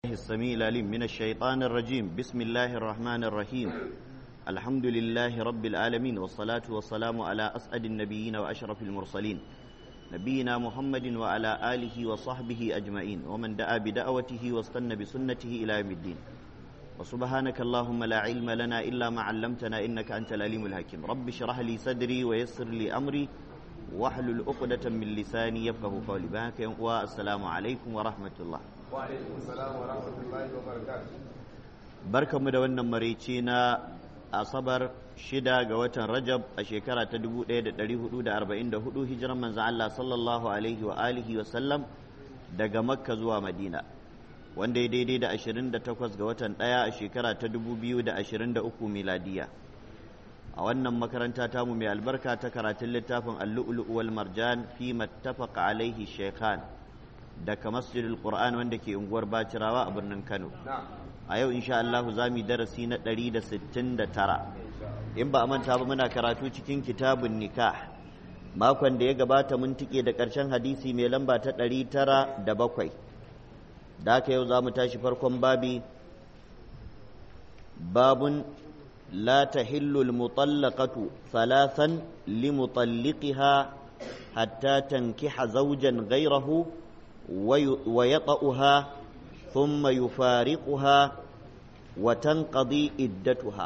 الله السميع العليم من الشيطان الرجيم بسم الله الرحمن الرحيم الحمد لله رب العالمين والصلاة والسلام على أسعد النبيين وأشرف المرسلين نبينا محمد وعلى آله وصحبه أجمعين ومن دعا بدعوته واستنى بسنته إلى يوم الدين وسبحانك اللهم لا علم لنا إلا ما علمتنا إنك أنت العليم الحكيم رب اشرح لي صدري ويسر لي أمري واحلل عقدة من لساني يفقه قولي بهك والسلام عليكم ورحمة الله barkanmu da wannan maraice na asabar shida ga watan rajab a shekara ta 1444 hijiran manzan Allah sallallahu alaihi wa alihi wa sallam daga makka zuwa madina wanda ya daidai da 28 ga watan ɗaya a shekara ta 2023 miladiya a wannan makaranta tamu mai albarka ta karatun littafin allu'ulu wal marjan fi mattafaqa alaihi shaykhan daga masjidil qur'an wanda ke unguwar bacirawa a birnin kano a yau insha Allah za mu darasi na 169 in ba a manta ba muna karatu cikin kitabun nikah makon da ya gabata mun tike da ƙarshen hadisi mai lamba ta 907 da haka yau za mu tashi farkon babi babun لا تحل المطلقة ثلاثا لمطلقها حتى تنكح زوجا غيره ويطأها ثم يفارقها وتنقضي إدتها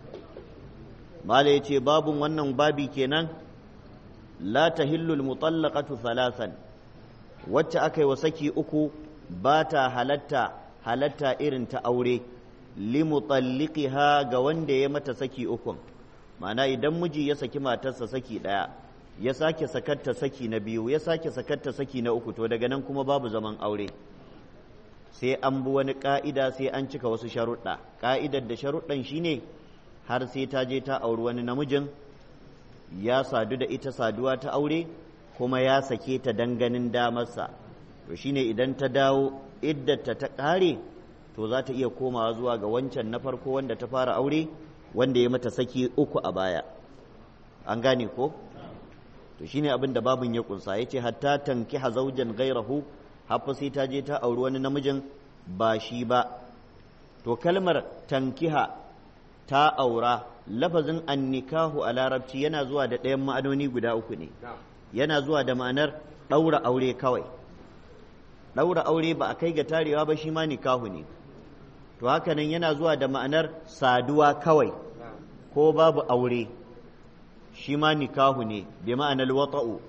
ما ليتي باب ونن بابي كنان لا تهل المطلقة ثلاثا وتأكي وسكي أكو باتا هلتا هلتا إرن تأوري limutalliqiha ga wanda ya mata saki ukun ma'ana idan miji ya saki matarsa saki ɗaya ya sake sakatta saki na biyu ya sake sakatta saki na uku to daga nan kuma babu zaman aure sai an bi wani ka'ida sai an cika wasu sharuɗa ka'idar da sharuɗan shine har sai ta je ta auri wani namijin ya sadu da ita saduwa ta aure kuma ya sake ta danganin damarsa to shine idan ta dawo iddata ta ƙare to za ta iya komawa zuwa ga wancan na farko wanda ta fara aure wanda ya mata saki uku a baya an gane ko to shine abin da babin ya kunsa yace hatta tankiha zawjan gairahu haffa sai ta je ta auri wani namijin ba shi ba to kalmar tankiha ta aura lafazin annikahu a larabci yana zuwa da ɗayan ma'anoni guda uku ne yana zuwa da ma'anar ɗaura aure kawai ɗaura aure ba a kai ga tarewa ba shi ma nikahu ne to haka nan yana zuwa da ma'anar saduwa kawai ko babu aure shi ma nikahu ne bi ma'anar wata'u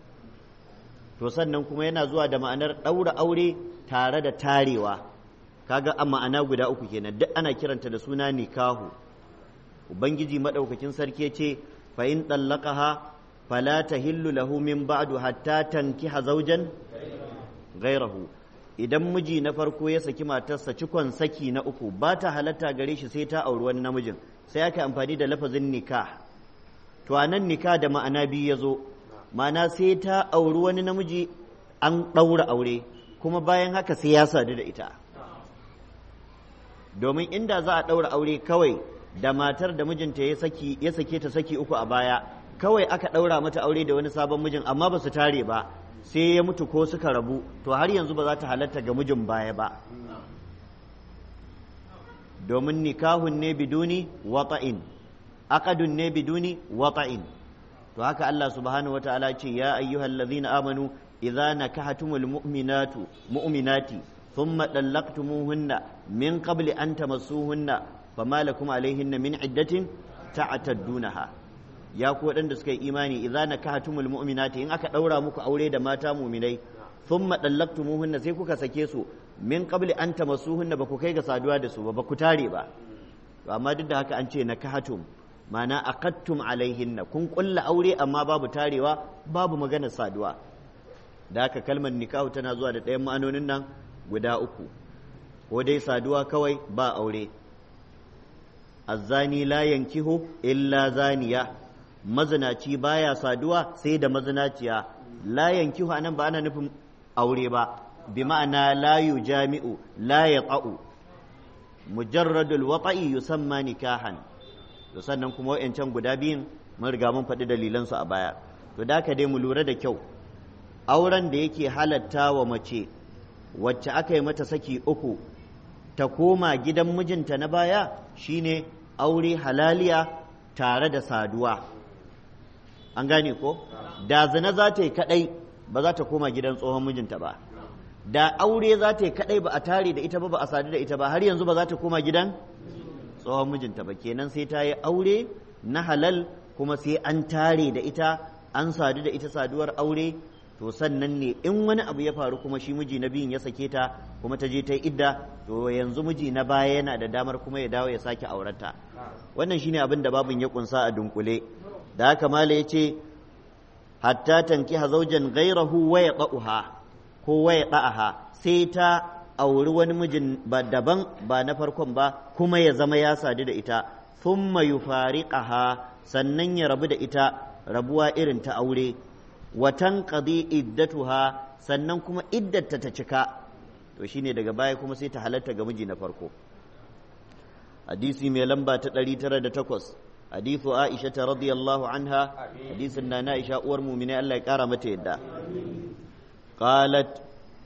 to sannan kuma yana zuwa da ma'anar ɗaura aure tare da tarewa kaga a ma'ana guda uku kenan duk ana kiranta da suna nikahu ubangiji maɗaukakin sarki ce fa in ɗallaqaha fala tahillu lahu min ba'du hatta tankiha zawjan gairahu idan miji na farko ya saki matarsa cikon saki na uku ba ta halatta gare shi sai ta auri wani namijin sai aka amfani da lafazin nikah to anan nikah da ma'ana biyu ya zo ma'ana sai ta auri wani namiji an ɗaura aure kuma bayan haka sai ya sadu da ita domin inda za a ɗaura aure kawai da matar da mijinta ya saki ya sake ta saki uku a baya kawai aka ɗaura mata aure da wani sabon mijin amma ba su tare ba sai ya mutu ko suka rabu to har yanzu ba za ta halatta ga mijin baya ba domin nikahun ne biduni wata'in aqadun ne biduni wata'in to haka Allah subhanahu wataala ce ya ayyuhal ladzina amanu idza nakahatumul mu'minatu mu'minati thumma dallaqtumuhunna min qabli an tamassuhunna fama lakum alaihinna min iddatin ta'taddunaha ya ku waɗanda suka yi imani idza nakahatumul mu'minati in aka ɗaura muku aure da mata mu'minai thumma dallaqtumuhunna sai kuka sake su min qabli an tamassuhunna ba ku kai ga saduwa da su ba ba ku tare ba to amma duk da haka an ce nakahatum ma'ana aqattum alaihinna kun kulla aure amma babu tarewa babu maganar saduwa da haka kalmar nikahu tana zuwa da ɗayan ma'anonin nan guda uku ko dai saduwa kawai ba aure azzani la yankihu illa zaniya mazinaci baya saduwa sai da mazinaciya la yankihu anan ba ana nufin aure ba bi ma'ana la yujami'u la yaqa'u mujarradul wata'i yusamma nikahan to sannan kuma wayancan guda biyun mun riga mun faɗi dalilan su a baya to da ka dai mu lura da kyau auren da yake halatta wa mace wacce aka yi mata saki uku ta koma gidan mijinta na baya shine aure halaliya tare da saduwa an gane ko da zina za ta yi kadai ba za ta koma gidan tsohon mijinta ba da aure za ta yi kadai ba a tare da ita ba ba a sadu da ita ba har yanzu ba za ta koma gidan tsohon mijinta ba kenan sai ta yi aure na halal kuma sai an tare da ita an sadu da ita saduwar aure to sannan ne in wani abu ya faru kuma shi miji na biyun ya sake ta kuma ta je ta yi idda to yanzu miji na baya yana da damar kuma ya dawo ya sake aurenta wannan shine abin da babin ya kunsa a dunkule da haka mala ya ce hatta tankiha zaujan gairahu wa yaqaha ko wa yaqaha sai ta auri wani mijin ba daban ba na farkon ba kuma ya zama ya sadu da ita thumma yufariqaha sannan ya rabu da ita rabuwa irin ta aure watan qadi iddatuha sannan kuma iddata ta cika to shine daga baya kuma sai ta halatta ga miji na farko hadisi mai lamba ta 908 hadithu Aisha ta radiyallahu anha hadisin na Aisha uwar mu'mina Allah ya kara mata yadda qalat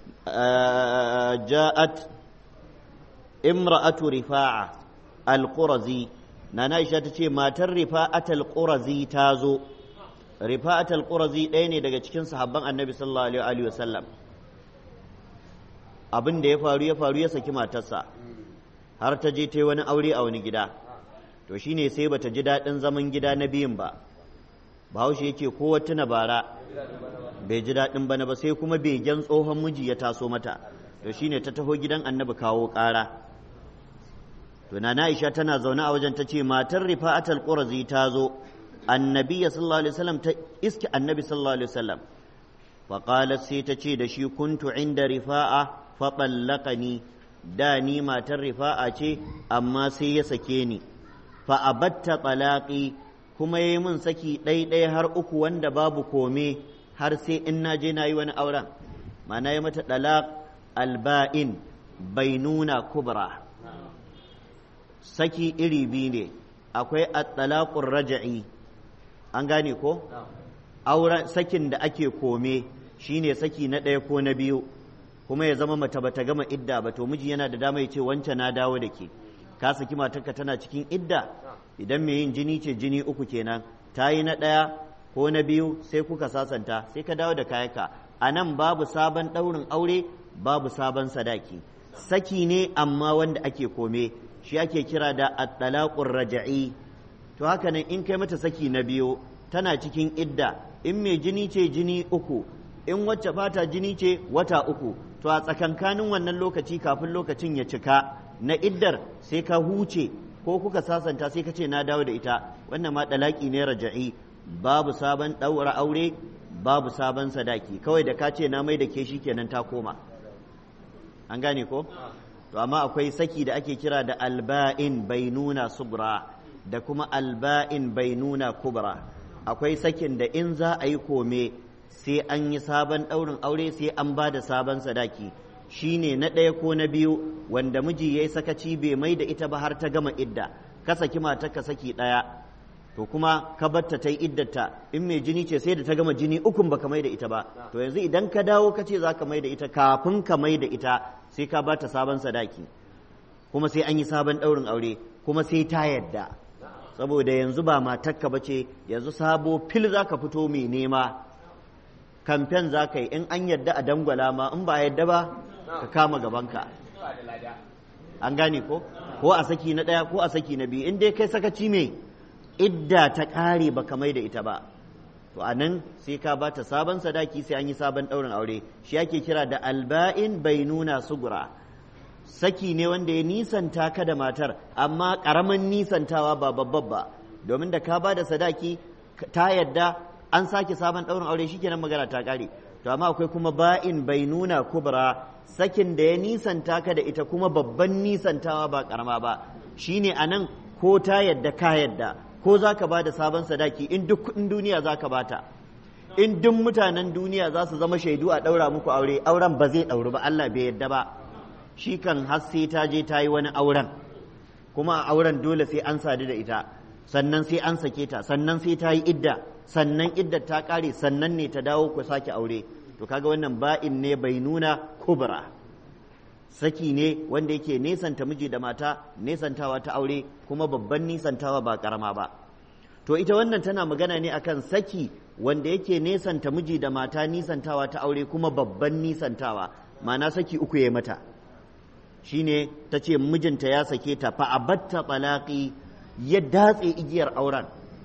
ja'at imra'atu rifa'a al-qurazi nana Aisha ta ce matar rifa'at al-qurazi ta zo rifa'at al-qurazi ɗaya ne daga cikin sahabban annabi sallallahu alaihi wa sallam abin da ya faru ya faru ya saki matarsa har ta je ta yi wani aure a wani gida to shine sai bata ji daɗin zaman gida na biyun ba bahaushe yake ko tuna bara bai ji daɗin bana ba sai kuma begen tsohon miji ya taso mata to shine ta taho gidan annabi kawo ƙara to na Aisha tana zaune a wajen ta ce matar rifa'atul qurazi ta zo annabi sallallahu alaihi wasallam ta iski annabi sallallahu alaihi wasallam fa qalat sai ta ce da shi kuntu inda rifa'a fa ballaqani da ni matar rifa'a ce amma sai ya sake ni fa abatta talaqi kuma yayi min saki ɗaiɗai har uku wanda babu kome har sai in na je na yi wani auren ma'ana ya mata talaq alba'in bainuna kubra saki iri biyu ne akwai at-talaqur raj'i an gane ko auren sakin da ake kome shine saki na ɗaya ko na biyu kuma ya zama mata bata gama idda ba to miji yana da dama ya ce wancan na dawo da ke ka saki matarka tana cikin idda idan mai yin jini ce jini uku kenan ta yi na ɗaya ko na biyu sai kuka sasanta sai ka dawo da kayanka a nan babu sabon ɗaurin aure babu sabon sadaki saki ne amma wanda ake kome shi ake kira da at-talaqur raja'i to haka nan in kai mata saki na biyu tana cikin idda in mai jini ce jini uku in wacce fata jini ce wata uku to a tsakankanin wannan lokaci kafin lokacin ya cika na iddar sai ka huce ko kuka sasanta sai ka ce na dawo da ita wannan ma dalaki ne raja'i babu sabon ɗaura aure babu sabon sadaki kawai da ka ce na mai da ke shi kenan ta koma an gane ko to amma akwai saki da ake kira da alba'in bainuna subra da kuma alba'in bainuna kubra akwai sakin da in za a yi kome sai an yi sabon ɗaurin aure sai an ba da sabon sadaki shine na ɗaya ko na biyu wanda miji ya yi sakaci bai mai da ita ba har ta gama idda ka saki mata ka saki ɗaya to kuma ka batta ta yi iddata in mai jini ce sai da ta gama jini ukun baka mai da ita ba to yanzu idan ka dawo ka ce za ka mai da ita kafin ka mai da ita sai ka bata sabon sadaki kuma sai an yi sabon ɗaurin aure kuma sai ta yadda saboda yanzu ba matakka ba ce yanzu sabo fil za ka fito mai nema kamfen za ka yi in an yadda a dangwala ma in ba yadda ba ka kama gabanka an gane ko ko a saki na ɗaya ko a saki na biyu in dai kai sakaci mai idda ta ƙare ba ka mai da ita ba to a nan sai ka ba ta sabon sadaki sai an yi sabon ɗaurin aure shi ake kira da alba'in bai nuna sugura saki ne wanda ya nisanta ka da matar amma ƙaramin nisantawa ba babban ba domin da ka ba da sadaki ta yadda an sake sabon ɗaurin aure shikenan magana ta ƙare to amma akwai kuma ba'in bai nuna kubra sakin da ya nisanta ka da ita kuma babban nisantawa ba ƙarama ba shine a nan ko ta yadda ka yadda ko za ka ba da sabon sadaki in duk kuɗin duniya za ka bata in duk mutanen duniya za su zama shaidu a ɗaura muku aure auren ba zai ɗauri ba Allah bai yadda ba shi kan har sai ta je ta yi wani auren kuma a auren dole sai an sadu da ita sannan sai an sake ta sannan sai ta yi idda sannan idda ta ƙare sannan ne ta dawo ku sake aure to kaga wannan ba'in ne bai nuna kubra saki ne wanda yake nesanta miji da mata nesantawa ta aure kuma babban nisantawa ba karama ba to ita wannan tana magana ne akan saki wanda yake nesanta miji da mata nisantawa ta aure kuma babban nisantawa ma'ana saki uku ya mata shine ta ce mijinta ya sake ta fa abatta talaqi ya datse igiyar auren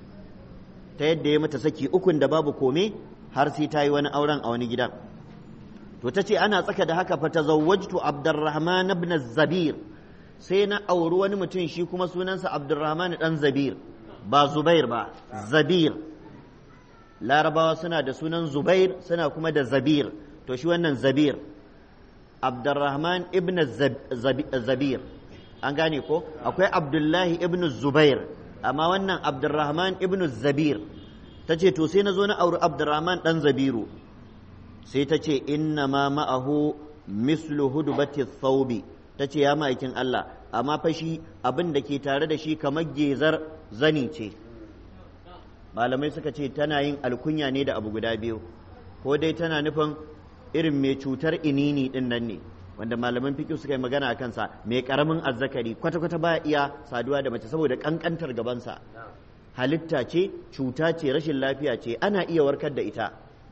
ta yadda ya mata saki ukun da babu kome har sai ta yi wani auren a wani gidan to ta ce ana tsaka da haka fa tazawwajtu abdurrahman ibn zabir sai na auri wani mutum shi kuma sunansa abdurrahman dan zabir ba zubair ba zabir larabawa suna da sunan zubair suna kuma da zabir to shi wannan zabir abdurrahman ibn zabir an gane ko akwai abdullahi ibn zubair amma wannan abdurrahman ibn zabir ta ce to sai na zo na auri abdurrahman dan zabiru sai ta ce inna ma ma'ahu mislu hudubati thawbi ta ce ya ma'aikin Allah amma fa shi abin da ke tare da shi kamar gezar zani ce malamai suka ce tana yin alkunya ne da abu guda biyu ko dai tana nufin irin mai cutar inini din nan ne wanda malaman fiƙi suka yi magana a kansa mai ƙaramin azzakari kwata-kwata ba iya saduwa da mace saboda ƙanƙantar gabansa halitta ce cuta ce rashin lafiya ce ana iya warkar da ita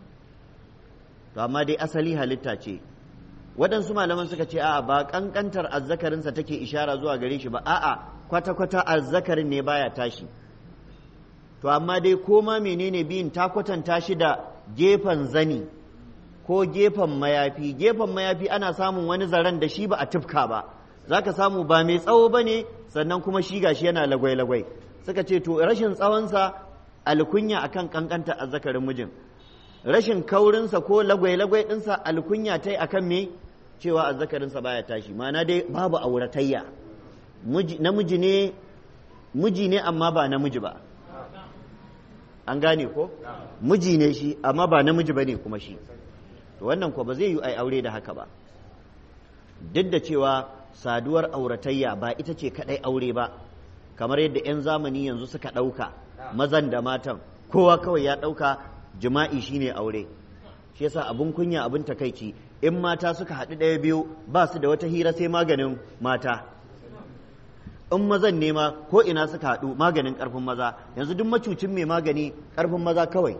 to amma dai asali halitta ce waɗansu malaman suka ce a'a ba ƙanƙantar azzakarinsa take ishara zuwa gare shi ba a'a kwata-kwata azzakarin ne baya tashi to amma dai koma menene biyun ta kwatanta shi da gefen zani ko gefen mayafi gefen mayafi ana samun wani zaren da shi ba a tufka ba za ka samu ba mai tsawo ba ne sannan kuma shi gashi yana lagwai-lagwai suka ce to rashin tsawonsa alkunya akan kankanta azzakarin mijin rashin kaurinsa ko lagwai-lagwai ɗinsa alkunya ta yi akan me cewa azzakarinsa baya tashi ma'ana dai babu auratayya namiji ne miji ne amma ba namiji ba an gane ko miji ne shi amma ba namiji ba ne kuma shi to wannan ko ba zai yi ai aure da haka ba duk da cewa saduwar auratayya ba ita ce kadai aure ba kamar yadda 'yan zamani yanzu suka ɗauka mazan da matan kowa kawai ya ɗauka jima'i shine aure shi yasa abun kunya abun takaici in mata suka haɗu ɗaya biyu ba su da wata hira sai maganin mata in mazan ne ma ko ina suka haɗu maganin ƙarfin maza yanzu duk macucin mai magani ƙarfin maza kawai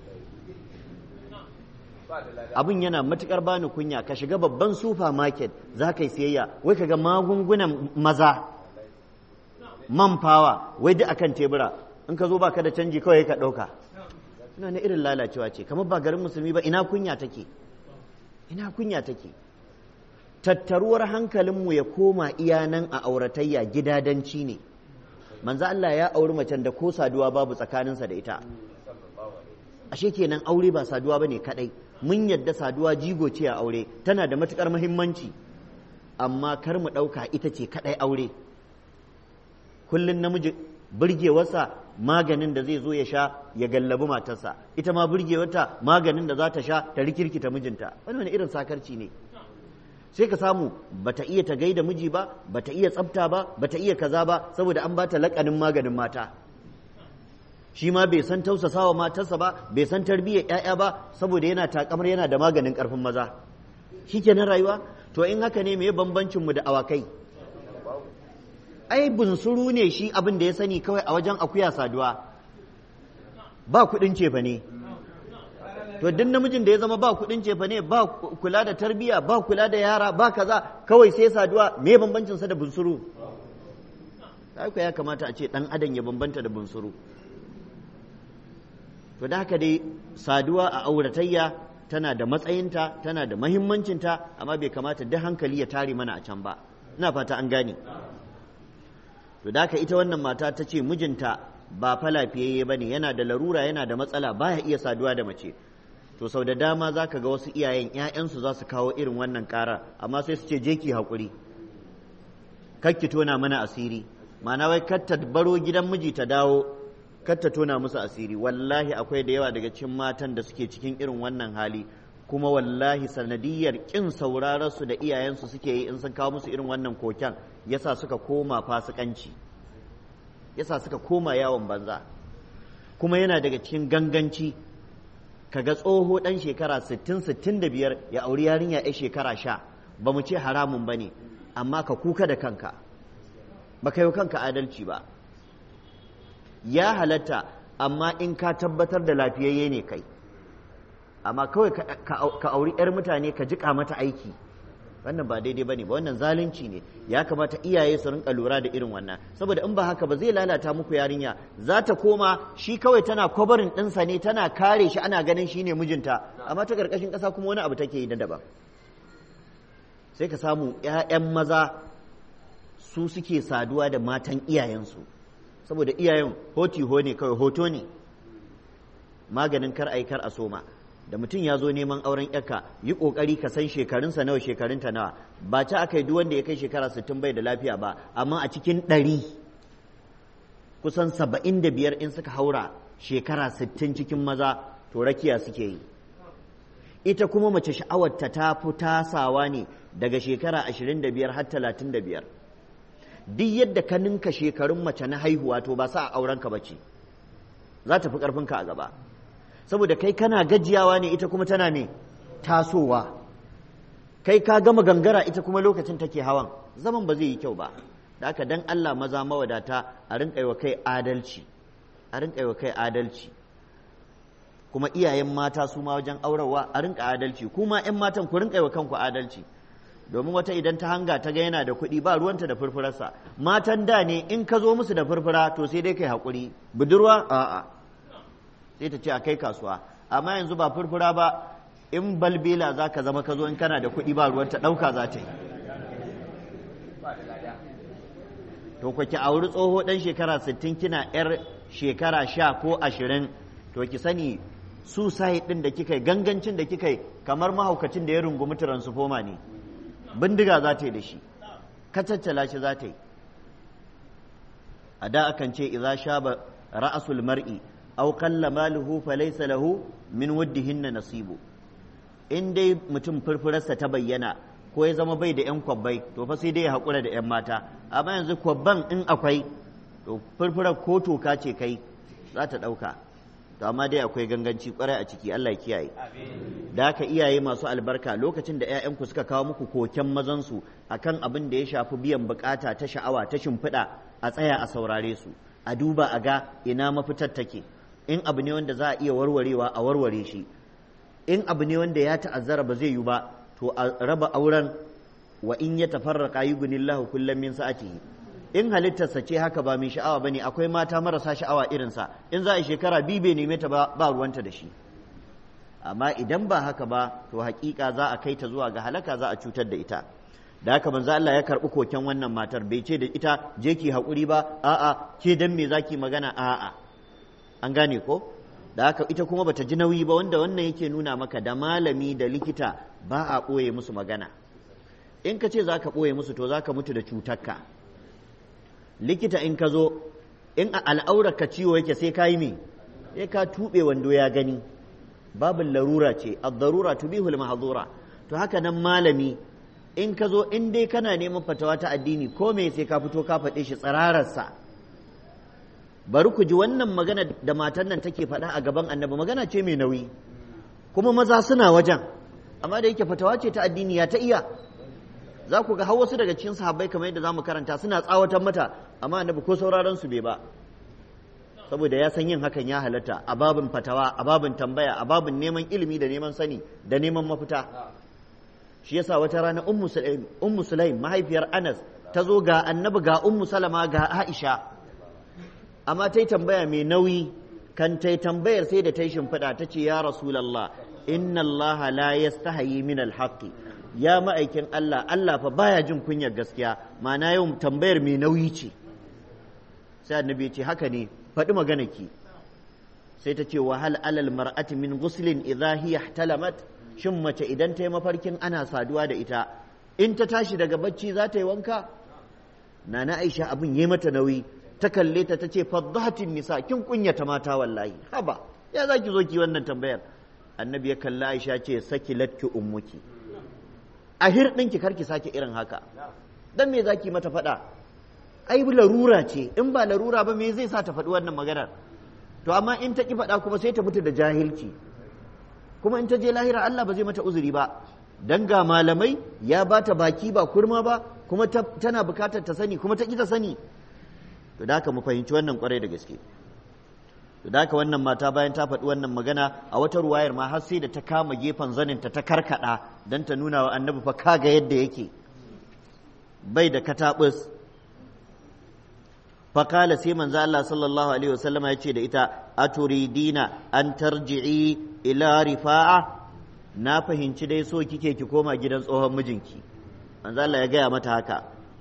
abin yana matukar bani kunya ka shiga babban supermarket za ka yi siyayya wai ka ga magungunan maza man fawa wai duk akan tebura in ka zo baka da canji kawai ka ɗauka ina na irin lalacewa ce kamar ba garin musulmi ba ina kunya take ina kunya take tattaruwar hankalinmu ya koma iya nan a auratayya gidadanci ne manzo Allah ya auri macen da ko saduwa babu tsakaninsa da ita ashe kenan aure ba saduwa bane kadai mun yadda saduwa jigo ce a aure tana da matukar muhimmanci amma kar mu ɗauka ita ce kadai aure kullun namiji burgewarsa maganin da zai zo ya sha ya gallabi matarsa ita ma burgewarta maganin da za ta sha ta rikirkita mijinta wani irin sakarci ne sai ka samu bata iya ta gaida miji ba bata iya tsafta ba bata iya kaza ba saboda an bata lakanin maganin mata shi ma bai san tausasawa matarsa ba bai san tarbiyyar ƴaƴa ba saboda yana takamar yana da maganin karfin maza shikenan rayuwa to in haka ne me bambancin mu da awakai ai bunsuru ne shi abin da ya sani kawai a wajen akuya saduwa ba kuɗin cefa ne to duk namijin da ya zama ba kuɗin cefa ne ba kula da tarbiyya ba kula da yara ba kaza kawai sai saduwa me bambancin sa da bunsuru haka ya kamata a ce dan adam ya bambanta da bunsuru to da haka dai saduwa a auratayya tana da matsayinta tana da mahimmancinta amma bai kamata duk hankali ya tare mana a can ba ina fata an gane to da haka ita wannan mata ta ce mijinta ba fa lafiyayye ba ne yana da larura yana da matsala baya iya saduwa da mace to sau da dama za ka ga wasu iyayen 'ya'yansu za su kawo irin wannan ƙara amma sai su ce je ki haƙuri ki tona mana asiri ma'ana wai kar ta baro gidan miji ta dawo kar ta tona musu asiri wallahi akwai da yawa daga cikin matan da suke cikin irin wannan hali kuma wallahi sanadiyar kin sauraron su da iyayensu suke yi in sun kawo musu irin wannan koken yasa suka koma fasikanci yasa suka koma yawon banza kuma yana daga cikin ganganci kaga tsoho dan shekara 60 65 ya auri yarinya ya shekara sha ba mu ce haramun ba ne amma ka kuka da kanka ba ka yi kanka adalci ba ya halatta amma in ka tabbatar da lafiyayye ne kai amma kawai ka auri 'yar mutane ka jiƙa mata aiki wannan ba daidai bane ba wannan zalunci ne ya kamata iyaye su rinka lura da irin wannan saboda in ba haka ba zai lalata muku yarinya za ta koma shi kawai tana kwabarin ɗinsa ne tana kare shi ana ganin shi ne mijinta amma ta ƙarƙashin ƙasa kuma wani abu take yi na daban sai ka samu 'ya'yan maza su suke saduwa da matan iyayensu saboda iyayen hoti ho ne kawai hoto ne maganin kar a yi kar a soma da mutum ya zo neman auren yarka yi kokari ka san shekarunsa nawa shekarunta nawa ba ci aka yi duk wanda ya kai shekara sittin bai da lafiya ba amma a cikin ɗari kusan saba'in da biyar in suka haura shekara sittin cikin maza to rakiya suke yi ita kuma mace sha'awarta ta fi tasawa ne daga shekara ashirin da biyar har talatin da biyar duk yadda ka ninka shekarun mace na haihuwa to ba sa a aurenka ba ce za ta fi ƙarfinka a gaba saboda kai kana gajiyawa ne ita kuma tana ne tasowa kai ka gama gangara ita kuma lokacin take hawan zaman ba zai yi kyau ba da haka dan Allah maza mawadata a rinka yi wa kai adalci a rinka yi wa kai adalci kuma iyayen mata su ma wajen aurarwa a rinka adalci kuma 'yan matan ku rinka yi wa kanku adalci domin wata idan ta hanga ta ga yana da kuɗi ba ruwanta da furfurarsa matan da ne in ka zo musu da furfura to sai dai kai haƙuri budurwa a'a sai ta ce a kai kasuwa amma yanzu ba furfura ba in balbela za ka zama ka zo in kana da kuɗi ba ruwanta ɗauka za ta yi to ku ki auri tsoho ɗan shekara sittin kina yar shekara sha ko ashirin to ki sani su sai ɗin da kika yi gangancin da kika yi kamar mahaukacin da ya rungumi tiransifoma ne bindiga za ta yi da shi kacaccala shi za ta yi a da akan ce idza shaba ra'asul mar'i aw qalla maluhu falaysa lahu min wuddihinna nasibu in dai mutum furfurarsa ta bayyana ko ya zama bai da yan kwabbai to fa sai dai ya haƙura da yan mata amma yanzu kwabban in akwai to furfurar ko toka ce kai za ta ɗauka to amma dai akwai ganganci kwarai a ciki Allah ya kiyaye da haka iyaye masu albarka lokacin da 'ya'yanku suka kawo muku koken mazansu akan abin da ya shafi biyan bukata ta sha'awa ta shimfiɗa a tsaya a saurare su a duba a ga ina mafitar take in abu ne wanda za a iya warwarewa a warware shi in abu ne wanda ya ta'azzara ba zai yi ba to a raba auren wa in ya tafarraqa yughnillahu kullam min sa'atihi in halittarsa ce haka ba mai sha'awa bane akwai mata marasa sha'awa irinsa in za a shekara biyu bai neme ta ba ruwanta da shi amma idan ba haka ba to hakika za a kai ta zuwa ga halaka za a cutar da ita da haka manzo Allah ya karbi koken wannan matar bai ce da ita je ki hakuri ba a'a ke dan me zaki magana a'a an gane ko da haka ita kuma bata ji nauyi ba wanda wannan yake nuna maka da malami da likita ba a ɓoye musu magana in ka ce za ka ɓoye musu to za ka mutu da cutarka likita in ka zo in a al'aurar ka ciwo yake sai ka yi me sai ka tuɓe wando ya gani babin larura ce ad-darura tubihul mahdura to haka nan malami in ka zo in dai kana neman fatawa ta addini ko me sai ka fito ka faɗe shi tsirararsa bari ku ji wannan magana da matan nan take faɗa a gaban annabi magana ce mai nauyi kuma maza suna wajen amma da yake fatawa ce ta addini ya ta iya za ku ga har wasu daga cikin sahabbai kamar yadda zamu karanta suna tsawatar mata amma annabi ko sauraron su bai ba saboda ya san yin hakan ya halatta a babin fatawa a babin tambaya a babin neman ilimi da neman sani da neman mafita shi yasa wata rana ummu sulaim ummu sulaim mahaifiyar anas ta zo ga annabi ga ummu salama ga aisha amma ta yi tambaya mai nauyi kan ta yi tambayar sai da ta yi shimfiɗa ta ce ya rasulallah inna allah la yastahayi min alhaqi ya ma'aikin allah allah fa baya jin kunyar gaskiya ma'ana yau tambayar mai nauyi ce sai annabi ya ce haka ne faɗi magana ki sai ta ce wa hal alal mar'ati min ghuslin idha hiya ihtalamat shin mace idan ta yi mafarkin ana saduwa da ita in ta tashi daga bacci za ta yi wanka nana aisha abin yi mata nauyi ta kalle ta ta ce faddahatin nisa kin kunyata mata wallahi haba ya za ki zo ki wannan tambayar annabi ya kalla aisha ce saki latki ummuki a hirɗinki kar ki sake irin haka dan me zaki mata faɗa ai larura ce in ba larura ba me zai sa ta faɗi wannan maganar to amma in ta ki faɗa kuma sai ta mutu da jahilci kuma in ta je lahira Allah ba zai mata uzuri ba dan ga malamai ya bata baki ba kurma ba kuma tana bukatar ta sani kuma ta ta sani to da haka mu fahimci wannan kwarai da gaske to da haka wannan mata bayan ta faɗi wannan magana a wata ruwayar ma har sai da ta kama gefen zaninta ta karkada dan ta nuna wa annabi fa kaga yadda yake bai da katabus fakala sai manzo Allah sallallahu alaihi wasallama ya ce da ita aturidina an tarji'i ila rifa'a na fahimci dai so kike ki koma gidan tsohon mijinki manzo Allah ya gaya mata haka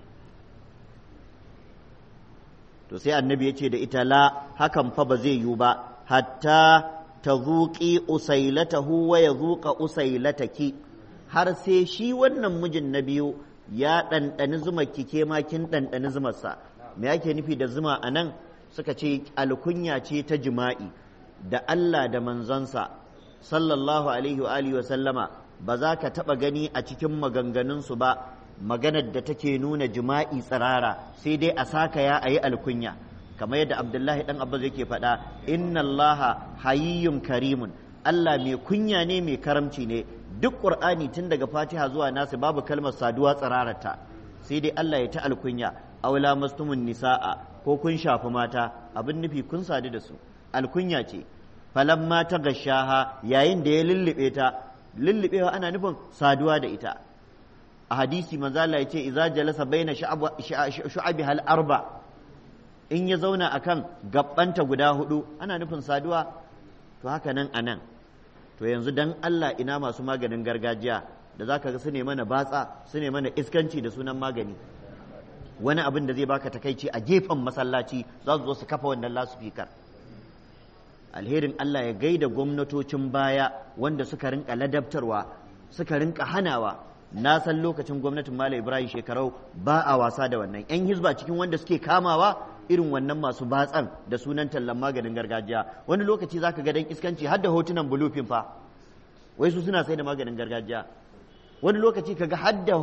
to sai annabi ya ce da ita la hakan fa ba zai yiwu ba hatta ta zuƙi usailatahu wa ya zuƙa usailataki har sai shi wannan mijin na biyu ya ɗanɗani zuma ke ma kin ɗanɗani zumarsa me ake nufi da zuma a nan suka ce alkunya ce ta jima'i da Allah da manzonsa sallallahu alaihi wa alihi wa sallama ba za ka taɓa gani a cikin maganganunsu ba maganar da take nuna jima'i tsirara sai dai a saka ya a yi alkunya kamar yadda abdullahi dan abbas yake faɗa inna allaha hayiyyun karimun allah mai kunya ne mai karamci ne duk qur'ani tun daga fatiha zuwa nasu babu kalmar saduwa tsirarata sai dai allah ya ta alkunya aula mastumun nisa'a ko kun shafi mata abin nufi kun sadu da su alkunya ce falamma ta gashaha yayin da ya lullube ta lullubewa ana nufin saduwa da ita a hadisi manzo Allah ya ce idza jalasa baina shu'abi hal arba in ya zauna akan gabbanta guda hudu ana nufin saduwa to haka nan anan to yanzu dan Allah ina masu maganin gargajiya da zaka ga su ne mana batsa su ne mana iskanci da sunan magani wani abin da zai baka takaici a gefen masallaci za su zo su kafa wannan lasufikar alherin Allah ya gaida gwamnatocin baya wanda suka rinka ladabtarwa suka rinka hanawa na san lokacin gwamnatin Malam Ibrahim shekarau ba a wasa da wannan yan hizba cikin wanda suke kamawa irin wannan masu batsan da sunan tallan maganin gargajiya wani lokaci zaka ga dan iskanci har da hotunan bulufin fa wai su suna sai da maganin gargajiya wani lokaci kaga har da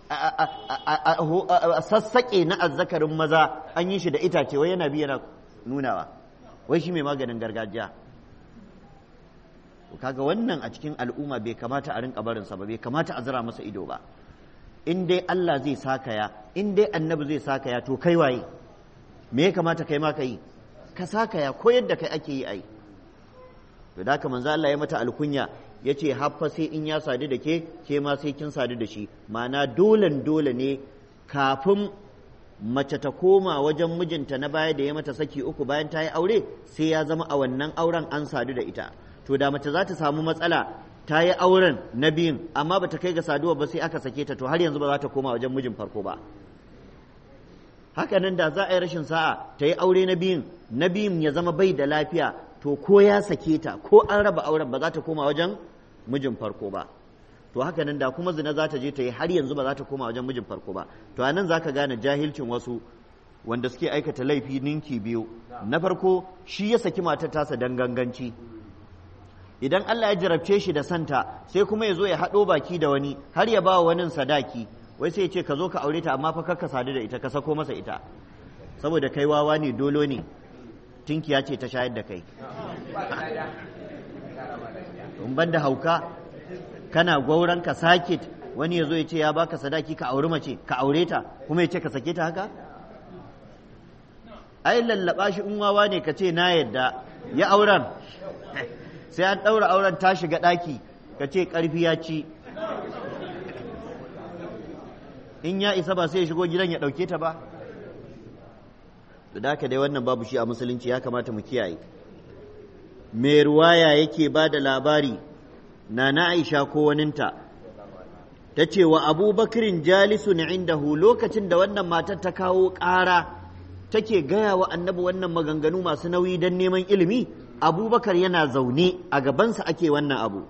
sassaƙe na azzakarin maza an yi shi da itace wai yana bi yana nunawa wai shi mai maganin gargajiya kaga wannan a cikin al'umma bai kamata a rinka barinsa ba bai kamata a zira masa ido ba in dai Allah zai sakaya in dai annabi zai sakaya to kai waye me ya kamata kai ma ka yi ka sakaya ko yadda kai ake yi ai to da haka manzo Allah ya mata alkunya ya ce haffa sai in ya sadu da ke ke ma sai kin sadu da shi ma'ana dolen dole ne kafin mace ta koma wajen mijinta na baya da ya mata saki uku bayan ta yi aure sai ya zama a wannan auren an sadu da ita to da mace za ta samu matsala ta yi auren na biyun amma ba ta kai ga saduwa ba sai aka sake ta to har yanzu ba za ta koma wajen mijin farko ba haka nan da za a yi rashin sa'a ta yi aure na biyun na biyun ya zama bai da lafiya to ko ya sake ta ko an raba auren ba za ta koma wajen mijin farko ba to haka nan da kuma zina za ta je ta yi har yanzu ba za ta koma wajen mijin farko ba to anan za ka gane jahilcin wasu wanda suke aikata laifi ninki biyu na farko shi ya saki matar tasa dan ganganci idan Allah ya jarabce shi da santa sai kuma ya zo ya haɗo baki da wani har ya ba wani sadaki wai sai ya ce ka zo ka aure ta amma fa ka sadu da ita ka sako masa ita saboda kai wawa ne dolo ne tinkiya ce ta shayar da kai in ban da hauka kana gwauran ka sakit wani ya zo ya ce ya baka sadaki ka auri mace ka aure ta kuma ya ce ka sake ta haka ai lallaba shi in wawa ne ka ce na yadda ya auren sai an ɗaura auren ta shiga ɗaki ka ce ƙarfi ya ci in ya isa ba sai ya shigo gidan ya ɗauke ta ba da haka dai wannan babu shi a musulunci ya kamata mu kiyaye mai ruwaya yake ba da labari na na aisha ko waninta ta ce wa abubakarin jalisun indahu lokacin da wannan matar ta kawo ƙara take gaya wa annabi wannan maganganu masu nauyi don neman ilimi abubakar yana zaune a gabansa ake wannan abu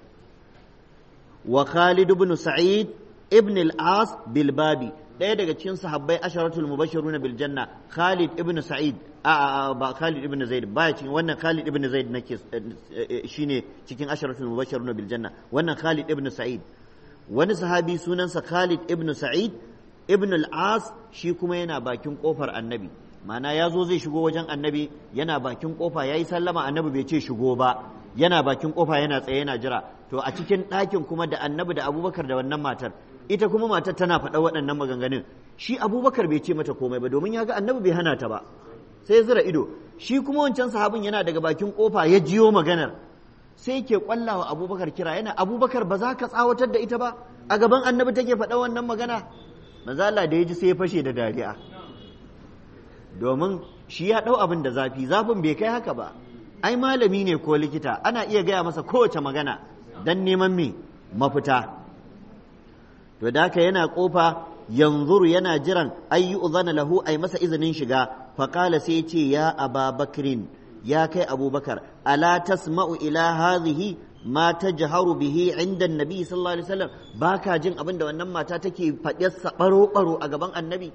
wa khalid ibn sa'id ibn al-as bilbabi ɗaya daga cikin sahabbai asharatul mubashirun bil janna khalid ibn sa'id a ba khalid ibn zaid ba cikin wannan khalid ibn zaid nake shine cikin asharatul mubashirun bil janna wannan khalid ibn sa'id wani sahabi sunansa khalid ibn sa'id ibn al-as shi kuma yana bakin kofar annabi ma'ana ya zo zai shigo wajen annabi yana bakin kofa ya yi sallama annabi bai ce shigo ba yana bakin kofa yana tsaye yana jira to a cikin ɗakin kuma da annabi da abubakar da wannan matar ita kuma matar tana faɗa waɗannan maganganun shi abubakar bai ce mata komai ba domin ya ga annabi bai hana ta ba sai ya zira ido shi kuma wancan sahabin yana daga bakin kofa ya jiyo maganar sai ke kwallawa abubakar kira yana abubakar ba za ka tsawatar da ita ba a gaban annabi take faɗa wannan magana manzo Allah da ya ji sai ya fashe da dariya domin shi ya ɗau abin da zafi zafin bai kai haka ba ai malami ne ko likita ana iya gaya masa kowace magana don neman me mafita to da haka yana kofa yanzuru yana jiran ay yu'zana lahu ay masa izinin shiga faqala sai ce ya aba bakrin ya kai abubakar ala tasma'u ila hadhihi ma tajharu bihi inda annabi sallallahu alaihi wasallam baka jin abin da wannan mata take faɗe baro baro a gaban annabi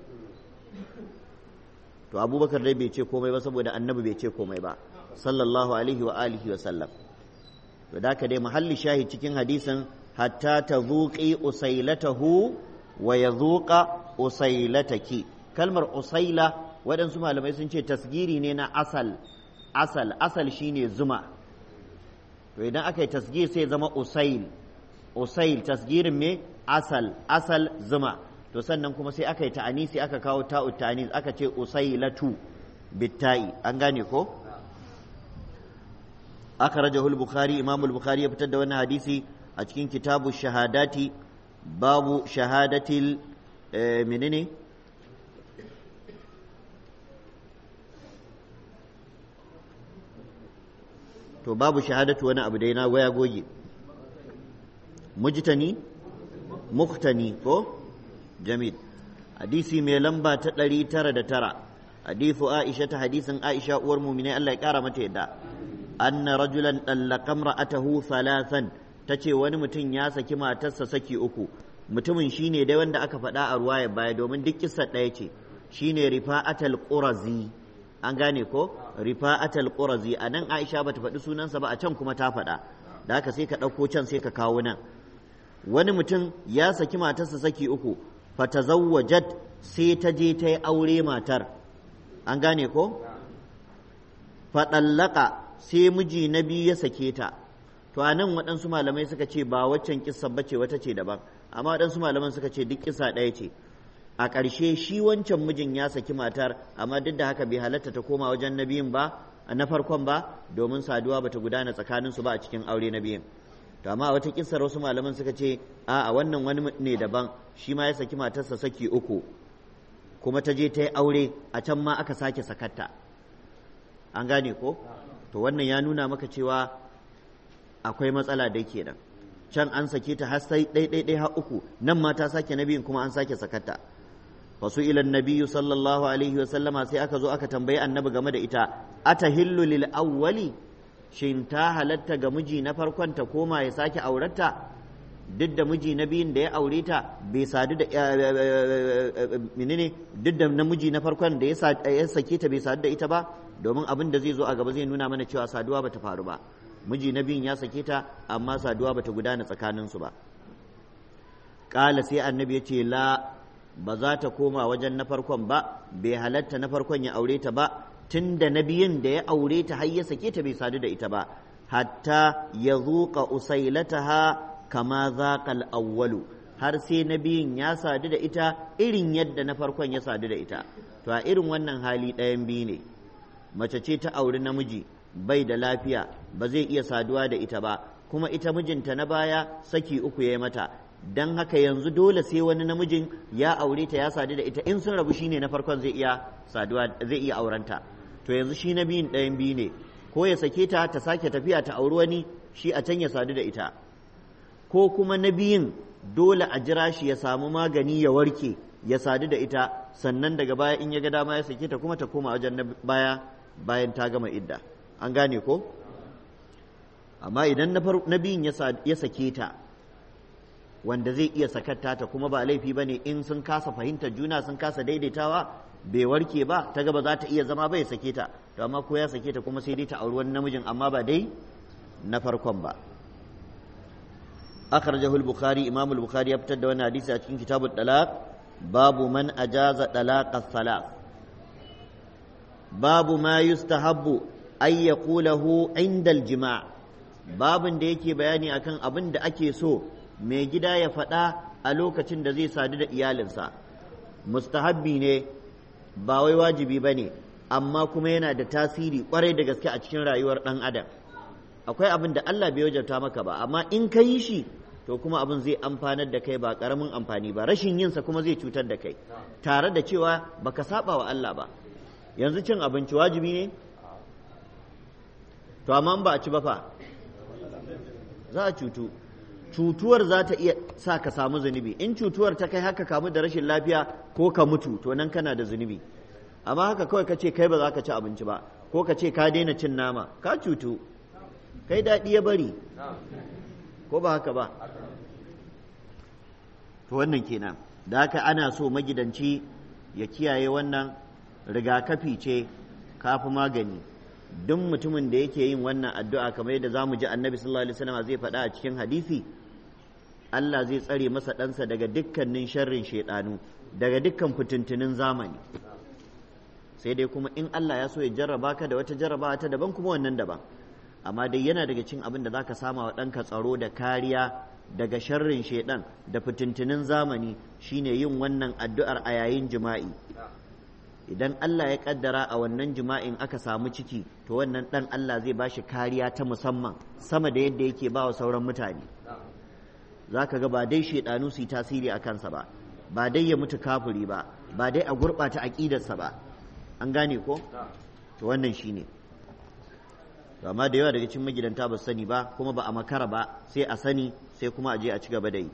to abubakar dai bai ce komai ba saboda annabi bai ce komai ba sallallahu alaihi wa alihi wa sallam to da ka dai mahalli shahid cikin hadisin hatta ta zuƙi usailatahu wa ya zuƙa usailataki kalmar usaila waɗansu malamai sun ce tasgiri ne na asal asal asal shine zuma to idan aka yi tasgir sai zama usail usail tasgirin me asal asal zuma to sannan kuma sai aka yi ta'anisi aka kawo ta'u ta'anis aka ce usailatu bitta'i an gane ko aka rajahul bukhari imamul bukhari ya fitar da wannan hadisi a cikin kitabu shahadati babu shahadatil menene to babu shahadatu wani abu dai na waya goge mujtani muktani ko jamil hadisi mai lamba ta ɗari tara da tara hadithu aisha ta hadisin aisha uwar mumine Allah ya ƙara mata yadda anna rajulan ɗallaka ra'atahu thalathan ta ce wani mutum ya saki matarsa saki uku mutumin shine dai wanda aka faɗa a ruwaya baya domin duk kissa ɗaya ce shine rifa'atal qurazi an gane ko rifa'atal qurazi a nan aisha bata faɗi sunansa ba a can kuma ta faɗa da haka sai ka ɗauko can sai ka kawo nan wani mutum ya saki matarsa saki uku fatazawwajat sai ta je ta yi aure matar an gane ko faɗallaka sai miji na biyu ya sake ta to a nan waɗansu malamai suka ce ba waccan kissa bace wata ce daban amma waɗansu malaman suka ce duk kissa ɗaya ce a ƙarshe shi wancan mijin ya saki matar amma duk da haka bai halatta ta koma wajen na biyun ba na farkon ba domin saduwa bata gudana tsakaninsu ba a cikin aure na biyun to amma wata kissar wasu malaman suka ce a a wannan wani ne daban shi ma ya saki matarsa saki uku kuma ta je ta yi aure a can ma aka sake sakatta an gane ko to wannan ya nuna maka cewa akwai matsala dai kenan can an sake ta har sai ɗai har uku nan ma ta sake na biyun kuma an sake sakatta fasu ilan nabiyyu sallallahu alaihi wa sallama sai aka zo aka tambayi annabi game da ita atahillu lil awwali shin ta halatta ga miji na farkon ta koma ya sake aurarta duk da miji na biyun da ya aure ta bai sadu da menene duk da namiji na farkon da ya sake ta bai sadu da ita ba domin abin da zai zo a gaba zai nuna mana cewa saduwa bata faru ba miji na biyun ya sake ta amma saduwa bata gudana tsakaninsu ba ƙala sai annabi ya ce la ba za ta koma wajen na farkon ba bai halatta na farkon ya aure ta ba tun da na biyun da ya aure ta har ya sake ta bai sadu da ita ba hatta ya zuƙa usailataha kama zaƙal awwalu har sai na biyun ya sadu da ita irin yadda na farkon ya sadu da ita to a irin wannan hali ɗayan biyu ne mace ce ta auri namiji bai da lafiya ba zai iya saduwa da ita ba kuma ita mijinta na baya saki uku ya yi mata don haka yanzu dole sai wani namijin ya aure ta ya sadu da ita in sun rabu shine na farkon zai iya saduwa zai iya aurenta to yanzu shi na biyun ɗayan biyu ne ko ya sake ta ta sake tafiya ta auri wani shi a can ya sadu da ita ko kuma na biyun dole a jira shi ya samu magani ya warke ya sadu da ita sannan daga baya in ya ga dama ya sake ta kuma ta koma wajen na baya bayan ta gama idda an gane ko amma idan na biyun ya sake ta wanda zai iya sakatta ta kuma ba laifi ba ne in sun kasa fahimtar juna sun kasa daidaitawa bai warke ba ta gaba za ta iya zama bai sake ta to amma ko ya sake ta kuma sai dai ta auri wani namijin amma ba dai na farkon ba akhrajahu al-bukhari imam al-bukhari ya fitar da wannan hadisi a cikin kitabut talaq babu man ajaza talaq as-salat babu ma yustahabbu ay yaqulahu inda al-jima' babin da yake bayani akan abin da ake so mai gida ya faɗa a lokacin da zai sadu da iyalinsa mustahabbi ne ba wai wajibi ba ne amma kuma yana da tasiri kwarai da gaske a cikin rayuwar ɗan adam akwai abin da Allah bai wajabta maka ba amma in ka yi shi to kuma abin zai amfanar da kai ba ƙaramin amfani ba rashin yinsa kuma zai cutar da kai tare da cewa baka saba wa Allah ba yanzu cin abinci wajibi ne to amma ba a ci ba fa za a cutu cutuwar za ta iya sa ka samu zunubi in cutuwar ta kai haka kamu da rashin lafiya ko ka mutu to nan kana da zunubi amma haka kawai ka ce kai ba za ka ci abinci ba ko ka ce ka daina cin nama ka cutu kai daɗi ya bari ko ba haka ba to wannan kenan da haka ana so magidanci ya kiyaye wannan rigakafi ce kafi magani duk mutumin da yake yin wannan addu'a kamar yadda zamu ji annabi sallallahu alaihi wasallam zai faɗa a cikin hadisi Allah zai tsare masa ɗansa daga dukkanin sharrin shaidanu daga dukkan fitintunin zamani sai dai kuma in Allah ya so ya jarraba ka da wata jarrabawa ta daban kuma wannan daban amma dai yana daga cikin abin da zaka sama wa ɗanka tsaro da kariya daga sharrin shaidan da fitintunin zamani shine yin wannan addu'ar a yayin jima'i idan Allah ya kaddara a wannan jima'in aka samu ciki to wannan dan Allah zai bashi kariya ta musamman sama da yadda yake ba wa sauran mutane za ka ga ba dai shaidanu su yi tasiri a kansa ba ba dai ya mutu kafuri ba ba dai a gurɓata aƙidarsa ba an gane ko to wannan shine to amma da yawa daga cikin magidanta ba su sani ba kuma ba a makara ba sai a sani sai kuma a je a ci gaba da yi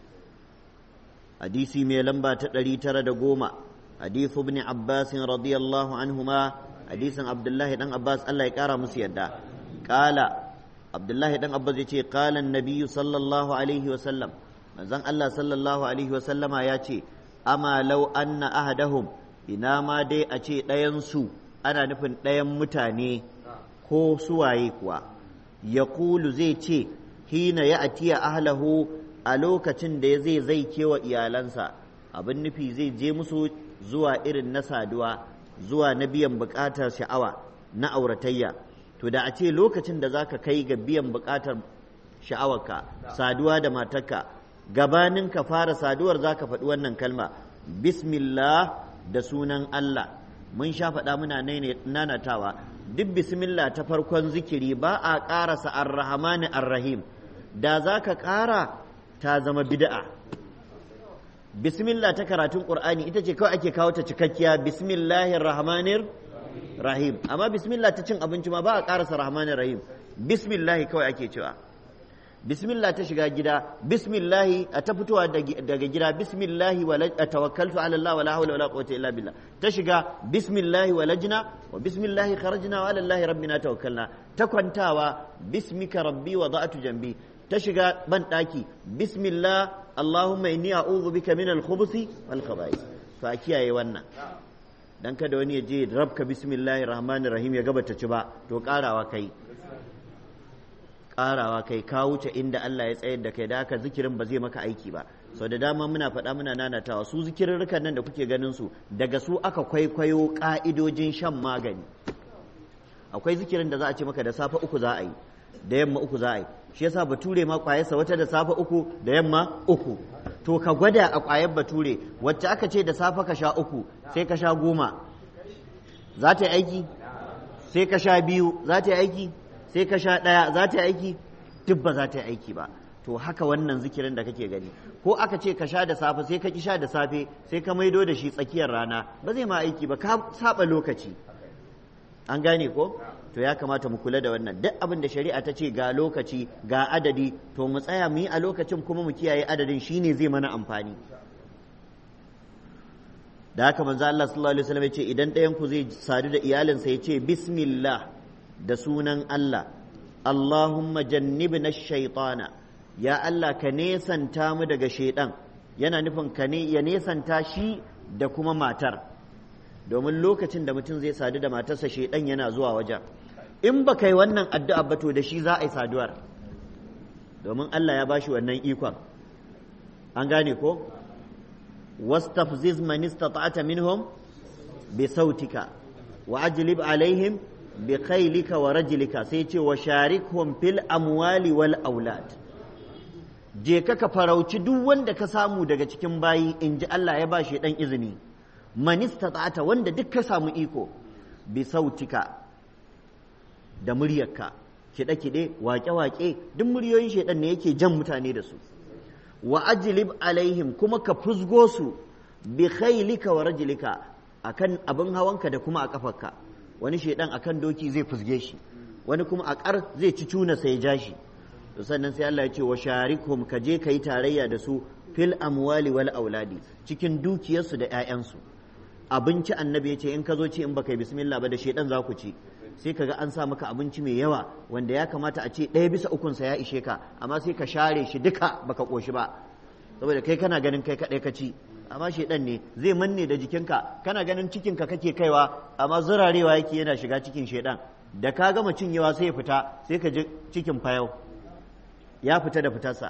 hadisi mai lamba ta ɗari tara da goma حديث ابن عباس رضي الله عنهما حديث عبد الله بن عباس الله يقرا مسيدا قال عبد الله بن عباس يقول قال النبي صلى الله عليه وسلم manzon Allah sallallahu alaihi wa sallama ya ce ama law anna ahadahum ina ma dai a ce ɗayansu ana nufin ɗayan mutane ko suwaye kuwa ya kulu zai ce hina ya atiya ahlahu a lokacin da zai zai kewa iyalansa abin nufi zai je musu zuwa irin na saduwa zuwa na biyan buƙatar sha'awa na auratayya to da a ce lokacin da zaka kai ga biyan buƙatar sha'awarka saduwa da matarka gabanin ka fara saduwar zaka faɗi wannan kalma bismillah da sunan Allah mun sha faɗa muna nanatawa duk bismillah ta farkon zikiri ba a ƙarasa ar-rahmani ar-rahim da zaka ƙara ta zama bid'a bismillah ta karatun qur'ani ita ce kawai ake kawo ta cikakkiya bismillahir rahmanir rahim amma bismillah ta cin abinci ma ba a karasa rahmanir rahim bismillah kawai ake cewa bismillah ta shiga gida bismillah a ta fitowa daga gida bismillah wa tawakkaltu ala Allah wala hawla wala quwwata illa billah ta shiga bismillah wa lajna wa bismillah kharajna wa ala Allah rabbina tawakkalna ta kwantawa bismika rabbi wa da'atu jambi ta shiga ban daki bismillah Allahumma inni a'udhu bika min al-khubuthi wal khaba'ith to a kiyaye wannan dan kada wani ya je rabka bismillahir rahmanir rahim ya gaba ta ci ba to karawa kai karawa kai ka wuce inda Allah ya tsayar da kai da haka zikirin ba zai maka aiki ba sau da dama muna faɗa muna nanatawa su zikirarrukan nan da kuke ganin su daga su aka kwaikwayo ka'idojin shan magani akwai zikirin da za a ce maka da safe uku za a yi da yamma uku za a yi shi yasa bature ma kwayarsa wata da safe uku da yamma uku to ka gwada a kwayar bature wacce aka ce da safe ka sha uku sai ka sha goma za ta yi aiki sai ka sha biyu za ta yi aiki sai ka sha ɗaya za ta yi aiki duk ba za ta yi aiki ba to haka wannan zikirin da kake gani ko aka ce ka sha da safe sai ka ki sha da safe sai ka maido da shi tsakiyar rana ba zai ma aiki ba ka saba lokaci an gane ko to ya kamata mu kula da wannan duk abin da shari'a ta ce ga lokaci ga adadi to mu tsaya mu yi a lokacin kuma mu kiyaye adadin shine zai mana amfani da haka manzo Allah sallallahu alaihi wasallam ya ce idan ɗayan ku zai sadu da iyalinsa ya ce bismillah da sunan Allah Allahumma jannibna shaytana ya Allah ka nesanta mu daga shaidan yana nufin ka ne ya nesanta shi da kuma matar domin lokacin da mutum zai sadu da matarsa shaidan yana zuwa wajen in ba kai wannan addu'a ba to da shi za a yi saduwar domin Allah ya bashi wannan ikon an gane ko wastafziz man istata'ta minhum bi sautika wa ajlib alaihim bi khailika wa rajlika sai ce wa sharikhum fil amwali wal aulad je ka ka farauci duk wanda ka samu daga cikin bayi in ji Allah ya ba shi dan izini man istata'ata wanda duk ka samu iko bi sautika da muryarka kiɗe-kiɗe waƙe-waƙe duk muryoyin shaidan ne yake jan mutane da su wa ajlib alaihim kuma ka fusgo su bi khailika wa rajlika akan abin hawanka da kuma a kafarka wani shaidan akan doki zai fusge shi wani kuma a ƙar zai ci cuna sai ja shi to sannan sai Allah ya ce wa sharikhum ka je kai tarayya da su fil amwali wal auladi cikin dukiyarsu da 'ya'yansu abinci annabi ya ce in ka zo ci in baka yi bismillah ba da shaidan za ku ci sai kaga an sa maka abinci mai yawa wanda ya kamata a ce ɗaya bisa ukunsa ya ishe ka amma sai ka share shi duka baka ƙoshi ba saboda kai kana ganin kai kaɗai ka ci amma shaidan ne zai manne da jikinka kana ganin cikinka kake kaiwa amma zurarewa yake yana shiga cikin shaidan da ka gama cinyewa sai ya fita sai ka ji cikin fayau ya fita da fitarsa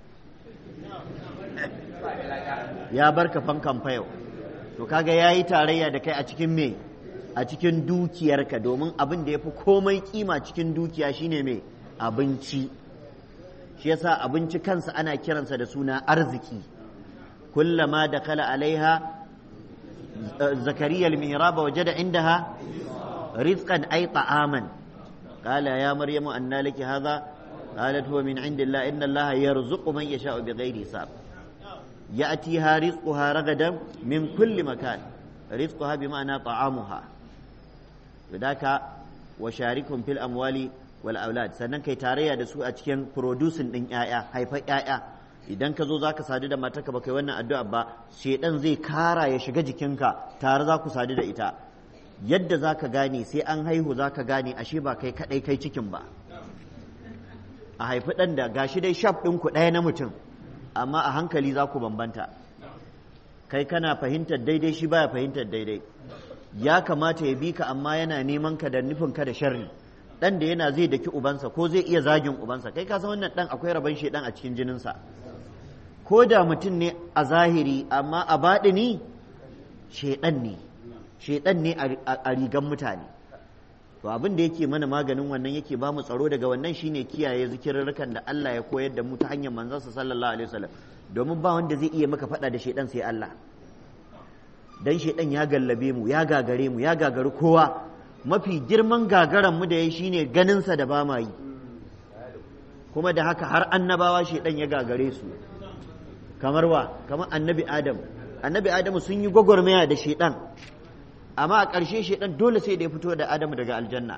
ya barka fankan fayau to kaga yayi tarayya da kai a cikin me a cikin dukiyarka domin abin da ya fi komai kima cikin dukiya shine mai abinci shi yasa abinci kansa ana kiransa da suna arziki kullama da kala alaiha zakariya al-mihraba wajada indaha rizqan ay ta'aman qala ya maryamu anna laki hadha qalat huwa min indillah inna allaha yarzuqu man yasha'u bighairi hisab ya'tiha rizquha ragadan min kulli makan rizquha bima'ana ta'amuha daka wa sharikum fil amwali wal aulad sannan kai tarayya da su a cikin producing din yaya haifar yaya idan ka zo zaka sadu da matarka ba kai wannan addu'a ba shedan zai kara ya shiga jikinka tare za ku sadu da ita yadda zaka gane sai an haihu zaka gane ashe ba kai kadai kai cikin ba a haifi dan da gashi dai shaf ɗin ku ɗaya na mutum amma a hankali za ku bambanta kai kana fahimtar daidai shi baya fahimtar daidai ya kamata ya bi ka amma yana neman ka da nufin ka da sharri dan da yana zai daki ubansa ko zai iya zagin ubansa kai ka san wannan dan akwai rabon shedan a cikin jininsa ko da mutum ne a zahiri amma a baɗini shedan ne shedan ne a rigan mutane to abin da yake mana maganin wannan yake ba mu tsaro daga wannan shine kiyaye zikirarrukan da Allah ya koyar da mu ta hanyar manzansa sallallahu alaihi wasallam domin ba wanda zai iya maka faɗa da shedan sai Allah dan shedan ya gallabe mu ya gagare mu ya gagari kowa mafi girman gagaran mu da yayi shine ganin sa da ba ma yi kuma da haka har annabawa shedan ya gagare su kamar wa kamar annabi adam annabi adamu sun yi gwagwarmaya da shedan amma a ƙarshe shedan dole sai da ya fito da adamu daga aljanna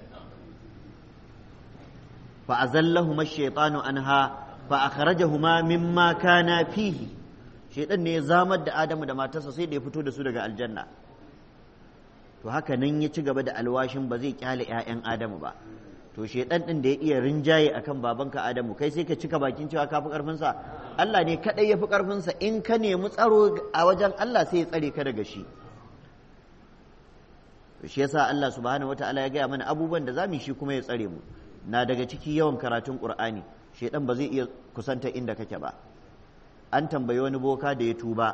fa azallahuma ash-shaytanu anha fa akhrajahuma mimma kana fihi shaidan ne ya zamar da adamu da matarsa sai da ya fito da su daga aljanna to haka nan ya ci gaba da alwashin ba zai kyale 'ya'yan adamu ba to shaidan din da ya iya rinjaye akan babanka adamu kai sai ka cika bakin cewa ka fi karfinsa Allah ne kadai ya fi karfinsa in ka nemi tsaro a wajen Allah sai ya tsare ka daga shi shi yasa Allah subhanahu wataala ya gaya mana abubuwan da zamu shi kuma ya tsare mu na daga ciki yawan karatun Qur'ani shaidan ba zai iya kusanta inda kake ba an tambayi wani boka da ya tuba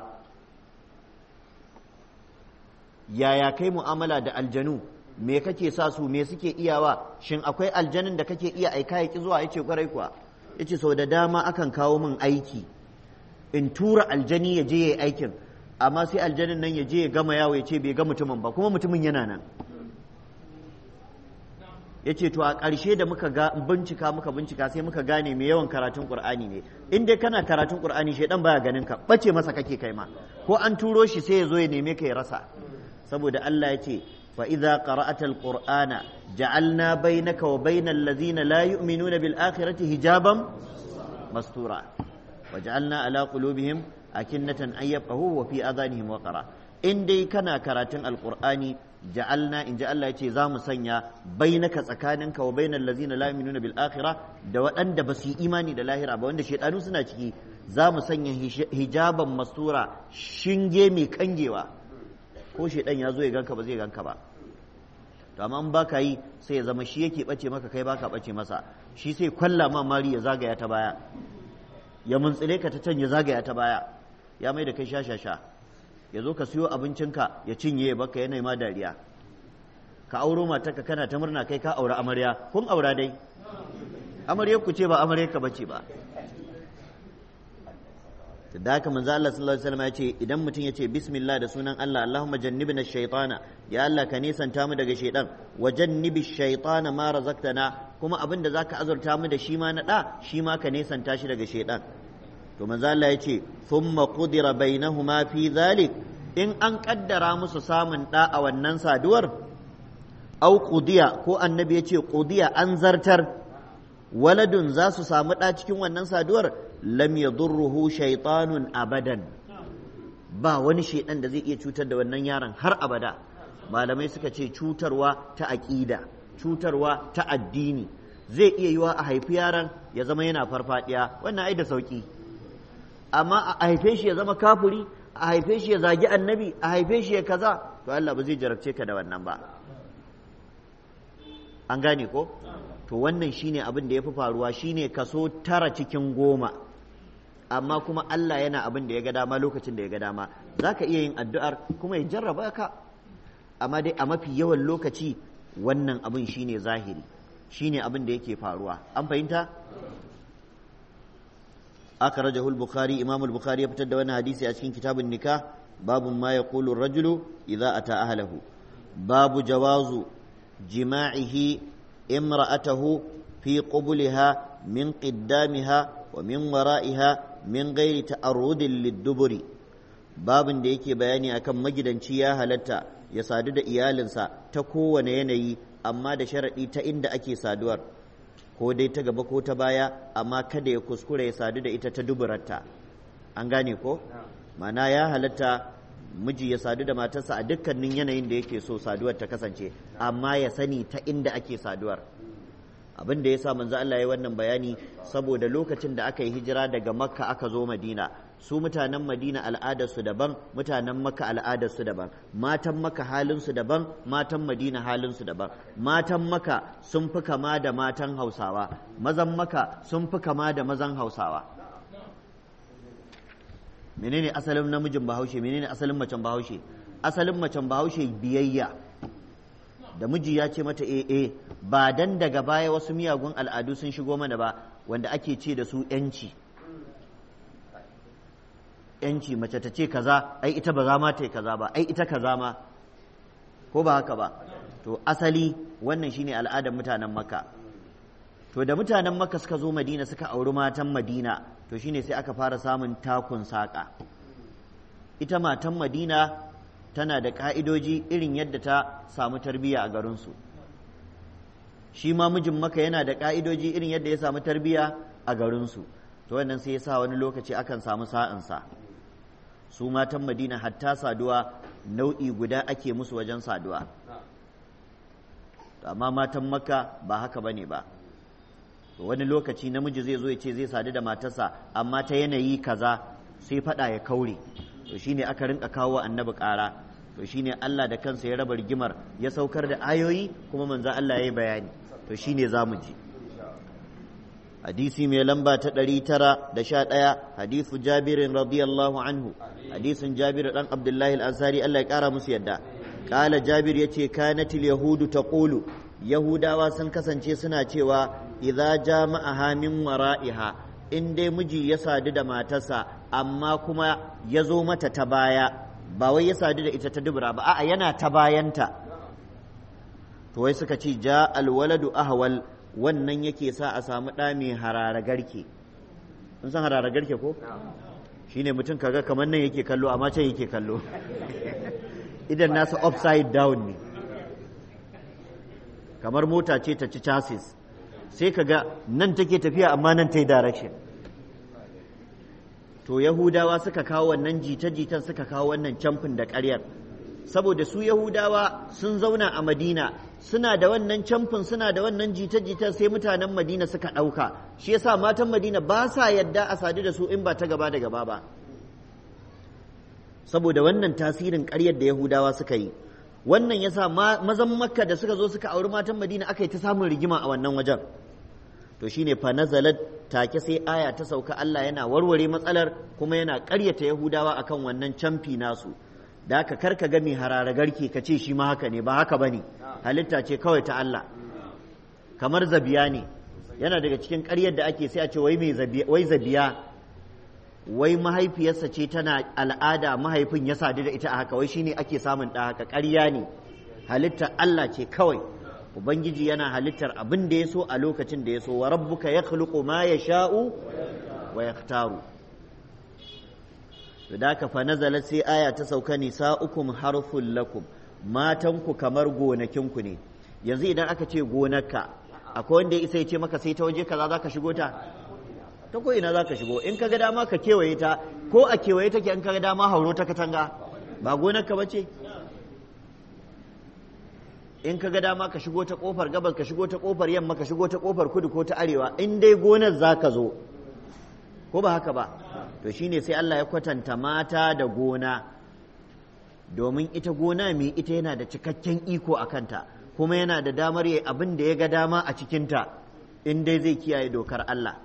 yaya kai mu'amala da aljanu me kake sa su me suke iyawa shin akwai aljanin da kake iya aika ya ki zuwa yace kwarai kuwa yace sau da dama akan kawo min aiki in tura aljani ya je yayi aikin amma sai aljanin nan ya je ya gama yawo ya ce bai ga mutumin ba kuma mutumin yana nan ya ce to a ƙarshe da muka ga bincika muka bincika sai muka gane mai yawan karatun ƙur'ani ne in dai kana karatun ƙur'ani shaidan baya ganin ka bace masa kake kai ma ko an turo shi sai ya zo ya neme ka ya rasa saboda Allah ya ce fa idza qara'ata alqur'ana ja'alna bainaka wa bainal ladzina la yu'minuna bil akhirati hijaban mastura wa ja'alna ala qulubihim akinnatan an yafqahu wa fi adhanihim waqara in dai kana karatun alqur'ani ja'alna in ji Allah ya ce za mu sanya bainaka tsakaninka wa bainal ladzina la yu'minuna bil akhirah da waɗanda ba su yi imani da lahira ba wanda shaidanu suna ciki za mu sanya hijaban mastura shinge mai kangewa ko shaidan ya zo ya ganka ba zai ganka ba to amma in baka yi sai ya zama shi yake bace maka kai baka bace masa shi sai kwalla ma mari ya zagaya ta baya ya muntsile ka ta can ya zagaya ta baya ya mai da kai sha sha sha ya zo ka siyo abincinka ya cinye ya baka yana ma dariya ka auro matarka kana ta murna kai ka aura amarya kun aura dai amaryar ku ce ba amaryar ka bace ba da haka manzo Allah sallallahu alaihi wasallam ya ce idan mutum ya ce bismillah da sunan Allah Allahumma jannibna shaytana ya Allah ka nisanta mu daga shaytan wa jannibi shaytana ma razaqtana kuma abin da zaka azurta mu da shi ma na da shi ma ka nisanta shi daga shaytan to manzo Allah ya ce thumma qudira bainahuma fi dhalik in an kaddara musu samun da a wannan saduwar au qudiya ko annabi ya ce qudiya an zartar waladun za su samu ɗa cikin wannan saduwar lam yadurruhu shaytanun abadan ba wani shaidan da zai iya cutar da wannan yaron har abada malamai suka ce cutarwa ta aƙida cutarwa ta addini zai iya yiwa a haifi yaron ya zama yana farfadiya wannan ai da sauki amma a haife shi ya zama kafuri a haife shi ya zagi annabi a haife shi ya kaza to Allah ba zai jarabce ka da wannan ba an gane ko to wannan shine abin da ya fi faruwa shine kaso tara cikin goma amma kuma Allah yana abin da ya ga dama lokacin da ya ga dama za ka iya yin addu'ar kuma ya jarraba ka amma dai a mafi yawan lokaci wannan abin shine zahiri shine abin da yake faruwa an fahimta akhrajahu al-bukhari imam al-bukhari ya fitar da wannan hadisi a cikin kitabun nikah babu ma yaqulu ar-rajulu idza ata ahlahu babu jawazu jima'ihi imra'atahu fi qubulha min qiddamiha wa min wara'iha min ghairi ta'arrudin lid-duburi babin da yake bayani akan magidanci ya halatta ya sadu da iyalinsa ta kowane yanayi amma da sharaɗi ta inda ake saduwar ko dai ta gaba ko ta baya amma kada ya kuskure ya sadu da ita ta duburarta an gane ko mana ya halatta miji ya sadu da matarsa a dukkanin yanayin da yake so saduwar ta kasance amma ya sani ta inda ake saduwar abin da ya sa manzo Allah ya wannan bayani saboda lokacin da aka yi hijira daga makka aka zo madina su mutanen madina al'adarsu daban mutanen makka al'adarsu daban matan makka halinsu daban matan madina halinsu daban matan makka sun fi kama da matan hausawa mazan makka sun fi kama da mazan hausawa menene asalin namijin bahaushe menene asalin macen bahaushe asalin macen bahaushe biyayya da miji ya ce mata e e ba dan daga baya wasu miyagun al'adu sun shigo mana ba wanda ake ce da su yanci yanci mace ta ce kaza ai ita ba za ma ta yi kaza ba ai ita kaza ma ko ba haka ba to asali wannan shine al'adar mutanen makka to da mutanen makka suka zo madina suka auri matan madina to shine sai aka fara samun takun saƙa ita matan madina tana da ƙa'idoji irin yadda ta samu tarbiyya a garinsu shi ma mijin maka yana da ƙa'idoji irin yadda ya samu tarbiyya a garinsu to wannan sai ya sa wani lokaci akan samu sa'insa su matan madina hatta saduwa nau'i guda ake musu wajen saduwa amma matan maka ba haka ba ne ba wani lokaci namiji zai zo ya ce zai sadu da matarsa amma ta yanayi kaza sai faɗa ya kaure to shine aka rinka kawo annabi ƙara to shine Allah da kansa ya raba rigimar ya saukar da ayoyi kuma manzo Allah ya yi bayani to shine zamu ji hadisi mai lamba ta ɗari tara da sha ɗaya hadisu jabirin radiyallahu anhu hadisin jabir ɗan abdullahi al-ansari Allah ya ƙara musu yadda ƙala jabir ya ce kanatil yahudu ta ƙulu yahudawa sun kasance suna cewa idza jama'aha min wara'iha in dai miji ya sadu da matarsa amma kuma ya zo mata ta baya ba wai ya sadu da ita ta dubura ba a'a yana ta bayanta to wai suka ce ja alwaladu ahwal wannan yake sa a samu ɗa mai harara garke sun san harara garke ko shine mutum kaga kamar nan yake kallo amma can yake kallo idan nasa upside down ne kamar mota ce ta ci chassis sai kaga nan take tafiya amma nan ta yi direction to yahudawa suka kawo wannan jita-jitan suka kawo wannan camfin da ƙaryar saboda su yahudawa sun zauna a madina suna da wannan camfin suna da wannan jita-jitan sai mutanen madina suka ɗauka shi yasa matan madina ba sa yadda a sadu da su in ba ta gaba da gaba ba saboda wannan tasirin ƙaryar da yahudawa suka yi wannan yasa mazan makka da suka zo suka auri matan madina aka yi ta samun rigima a wannan wajen to shine fa nazalat take sai aya ta sauka Allah yana warware matsalar kuma yana ƙaryata Yahudawa akan wannan camfi nasu da haka kar ka ga mai harara garke ka ce shi ma haka ne ba haka bane halitta ce kawai ta Allah kamar zabiya ne yana daga cikin ƙaryar da ake sai a ce wai mai zabiya wai zabiya wai mahaifiyarsa ce tana al'ada mahaifin ya sadu da ita a haka wai shine ake samun ɗa haka ƙarya ne halittar Allah ce kawai ubangiji yana halittar abin da ya so a lokacin da ya so wa rabbuka yakhluqu ma yasha'u wa yaktaru to da ka fa nazala sai aya ta sauka nisa'ukum harful lakum matanku kamar gonakinku ne yanzu idan aka ce gonarka akwai wanda ya isa ya ce maka sai ta waje kaza zaka shigo ta ta ko ina zaka shigo in ka ga dama ka kewaye ta ko a kewaye take in ka ga dama hauro ta katanga ba gonarka bace in ka ga dama ka shigo ta kofar gabas ka shigo ta kofar yamma ka shigo ta kofar kudu ko ta arewa in dai gonar zaka zo ko ba haka ba to shine sai Allah ya kwatanta mata da gona domin ita gona mai ita yana da cikakken iko a kanta kuma yana da damar yi abin da ya ga dama a cikinta in dai zai kiyaye dokar Allah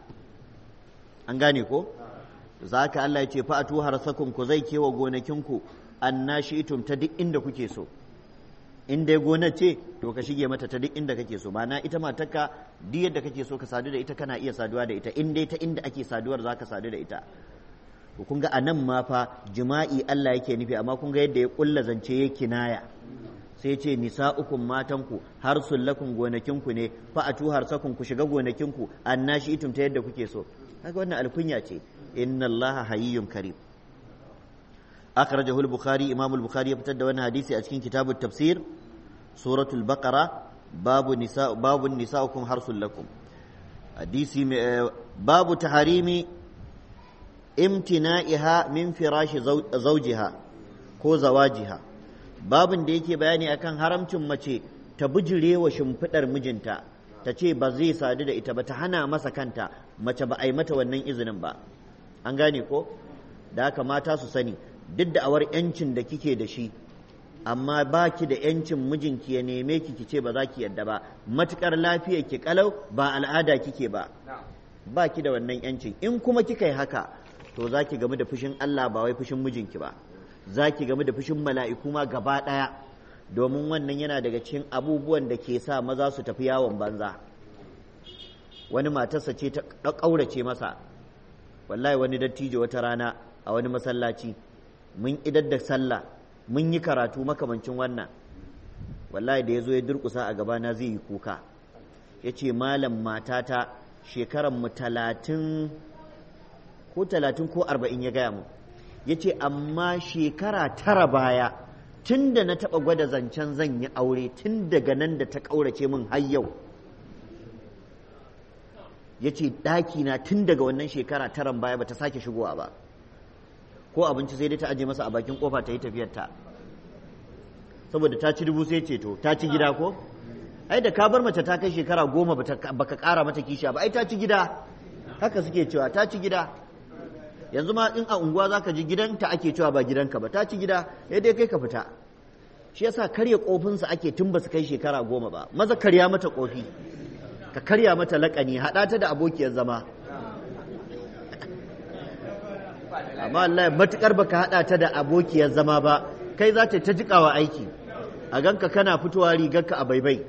an gane ko za ka Allah ya ce fa'atu harsakun ku zai kewa gonakinku annashitum ta duk inda kuke so in dai gonar ce to ka shige mata ta duk inda kake so ma'ana ita matarka duk yadda kake so ka sadu da ita kana iya saduwa da ita in dai ta inda ake saduwar za ka sadu da ita to kun ga anan ma fa jima'i Allah yake nufi amma kun ga yadda ya kulla zance ya kinaya sai ce nisa'ukum matanku har sullakum gonakinku ne fa atu harsakun ku shiga gonakinku annashi itum ta yadda kuke so kaga wannan alkunya ce inna allaha hayyun karim akhrajahu al-bukhari imam al-bukhari ya fitar da wannan hadisi a cikin kitabut tafsir suratul baqara babu nisa babu nisa'ukum harsul lakum hadisi babu taharimi imtina'iha min firashi zawjiha ko zawajiha babin da yake bayani akan haramcin mace ta bijire wa shimfiɗar mijinta ta ce ba zai sadu da ita ba ta hana masa kanta mace ba a yi mata wannan izinin ba an gane ko da haka mata su sani duk da awar yancin da kike da shi amma ba ki da yancin mijinki ya neme ki ki ce ba za ki yadda ba matukar lafiyar ki kalau ba al'ada kike ba ba ki da wannan yancin in kuma kika yi haka to za ki gamu da fushin Allah ba wai fushin mijinki ba za ki gamu da fushin mala'iku ma gaba ɗaya domin wannan yana daga cikin abubuwan da ke sa maza su tafi yawon banza wani matarsa ce ta ƙaurace masa wallahi wani dattijo wata rana a wani masallaci mun idar da sallah mun yi karatu makamancin wannan wallahi da ya zo ya durƙusa a gabana zai yi kuka ya ce malam matata shekaran mu talatin ko talatin ko arba'in ya gaya mu ya ce amma shekara tara baya tun da na taɓa gwada zancen zan yi aure tun daga nan da ta ƙaurace min har yau ya ce ɗakina tun daga wannan shekara taran baya ba ta sake shigowa ba ko abinci sai dai ta aje masa a bakin kofa ta yi tafiyarta saboda ta ci dubu sai ceto ta ci gida ko ai da ka bar mace ta kai shekara goma baka ƙara mata kishiya ba ai ta ci gida haka suke cewa ta ci gida yanzu ma in a unguwa za ka ji gidanta ake cewa ba gidanka ba ta ci gida ya dai kai ka fita shi yasa karya kofinsa ake tun ba su kai shekara goma ba maza karya mata kofi ka karya mata laƙani haɗa ta da abokiyar zama amma Allah matukar baka haɗa ta da abokiyar zama ba kai za ta jiƙawa aiki a ganka kana fitowa rigarka a baibai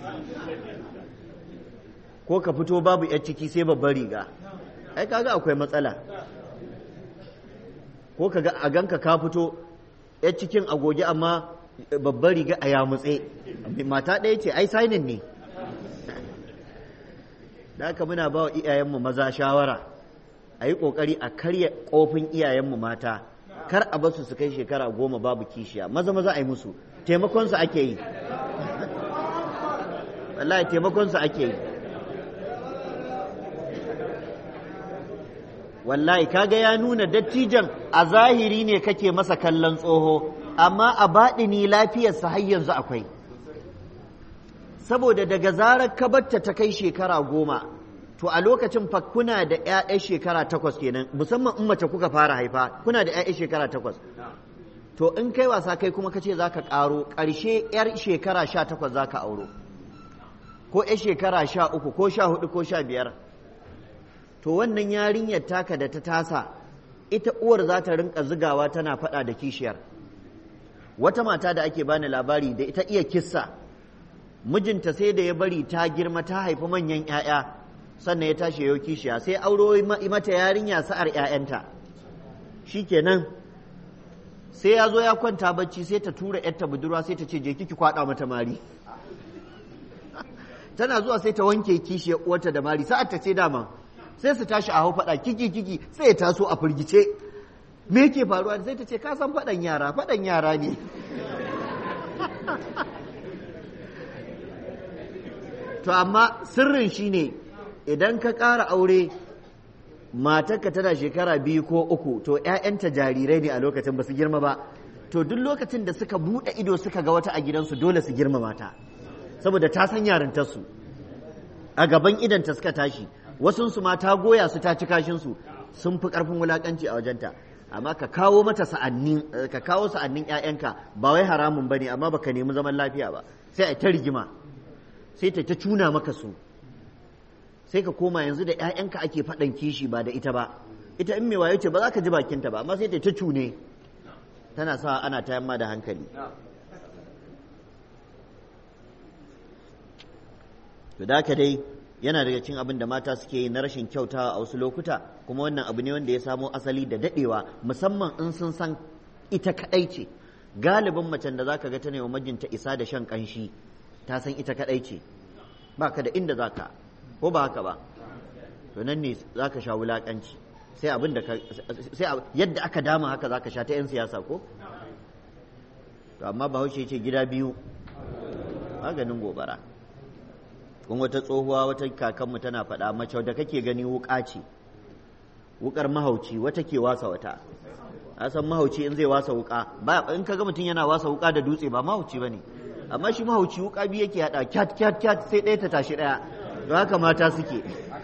ko ka fito babu 'yar ciki sai babbar riga ai kaga akwai matsala ko ka a ganka ka fito ya cikin agogi amma babbar riga a yamutse mata ɗaya ce ai sainin ne da haka muna ba wa iyayenmu maza shawara a yi ƙoƙari a karya ƙofin iyayenmu mata kar a basu su kai shekara goma babu kishiya maza maza a yi musu taimakonsu ake yi wallahi taimakonsu ake yi wallahi kaga ya nuna dattijan a zahiri ne kake masa kallon tsoho amma a baɗini lafiyarsa har yanzu akwai saboda daga zarar kabarta ta kai shekara goma to a lokacin fa kuna da 'ya'yan shekara takwas kenan musamman in mace kuka fara haifa kuna da 'ya'yan shekara takwas to in kai wasa kai kuma kace za ka ƙaro ƙarshe 'yar shekara sha takwas za ka auro ko 'yar shekara sha uku ko sha hudu ko sha biyar to wannan yarinyar taka da ta tasa ita uwar za ta rinka zigawa tana faɗa da kishiyar wata mata da ake bani labari da ita iya kissa mijinta sai da ya bari ta girma ta haifi manyan 'ya'ya sannan ya tashi yau kishiya sai auro mata yarinya sa'ar 'ya'yanta shikenan sai ya zo ya kwanta bacci sai ta tura 'yarta budurwa sai ta ce je kiki kwaɗa mata mari tana zuwa sai ta wanke kishiyar uwarta da mari sa'ar ta ce dama sai su tashi a hau faɗa kiki kiki sai ya taso a firgice me yake faruwa sai ta ce ka san faɗan yara faɗan yara ne to amma sirrin shine idan ka ƙara aure matarka tana shekara biyu ko uku to 'ya'yanta jarirai ne a lokacin ba su girma ba to duk lokacin da suka buɗe ido suka ga wata a gidansu dole su girma mata saboda ta san yarintarsu a gaban idanta suka tashi wasunsu ma ta goya su ta ci kashinsu sun fi ƙarfin wulaƙanci a wajenta amma ka kawo mata sa'annin ka kawo sa'annin ƴaƴanka ba wai haramun bane amma baka nemi zaman lafiya ba sai a ta rigima sai ta ta cuna maka su sai ka koma yanzu da ƴaƴanka ake faɗan kishi ba da ita ba ita in mai wayo ce ba za ka ji bakinta ba amma sai ta ta cune tana sa ana ta yamma da hankali to da dai yana daga cin abin da mata suke yi na rashin kyautawa a wasu lokuta kuma wannan abu ne wanda ya samo asali da dadewa musamman in sun san ita kadai ce galibin macen da zaka ga ta ne wa mijinta isa da shan kanshi ta san ita kadai ce ba ka da inda zaka ko ba haka ba to nan ne zaka sha wulakanci sai abin da sai yadda aka dama haka zaka sha ta yan siyasa ko to amma bahaushe ce gida biyu maganin gobara kun wata tsohuwa wata kakanmu tana faɗa mace da kake gani wuƙa ce wuƙar mahauci wata ke wasa wata a san mahauci in zai wasa wuƙa ba in kaga mutum yana wasa wuƙa da dutse ba mahauci bane amma shi mahauci wuƙa biyu yake haɗa kyat kyat kyat sai ɗaya ta tashi ɗaya don haka mata suke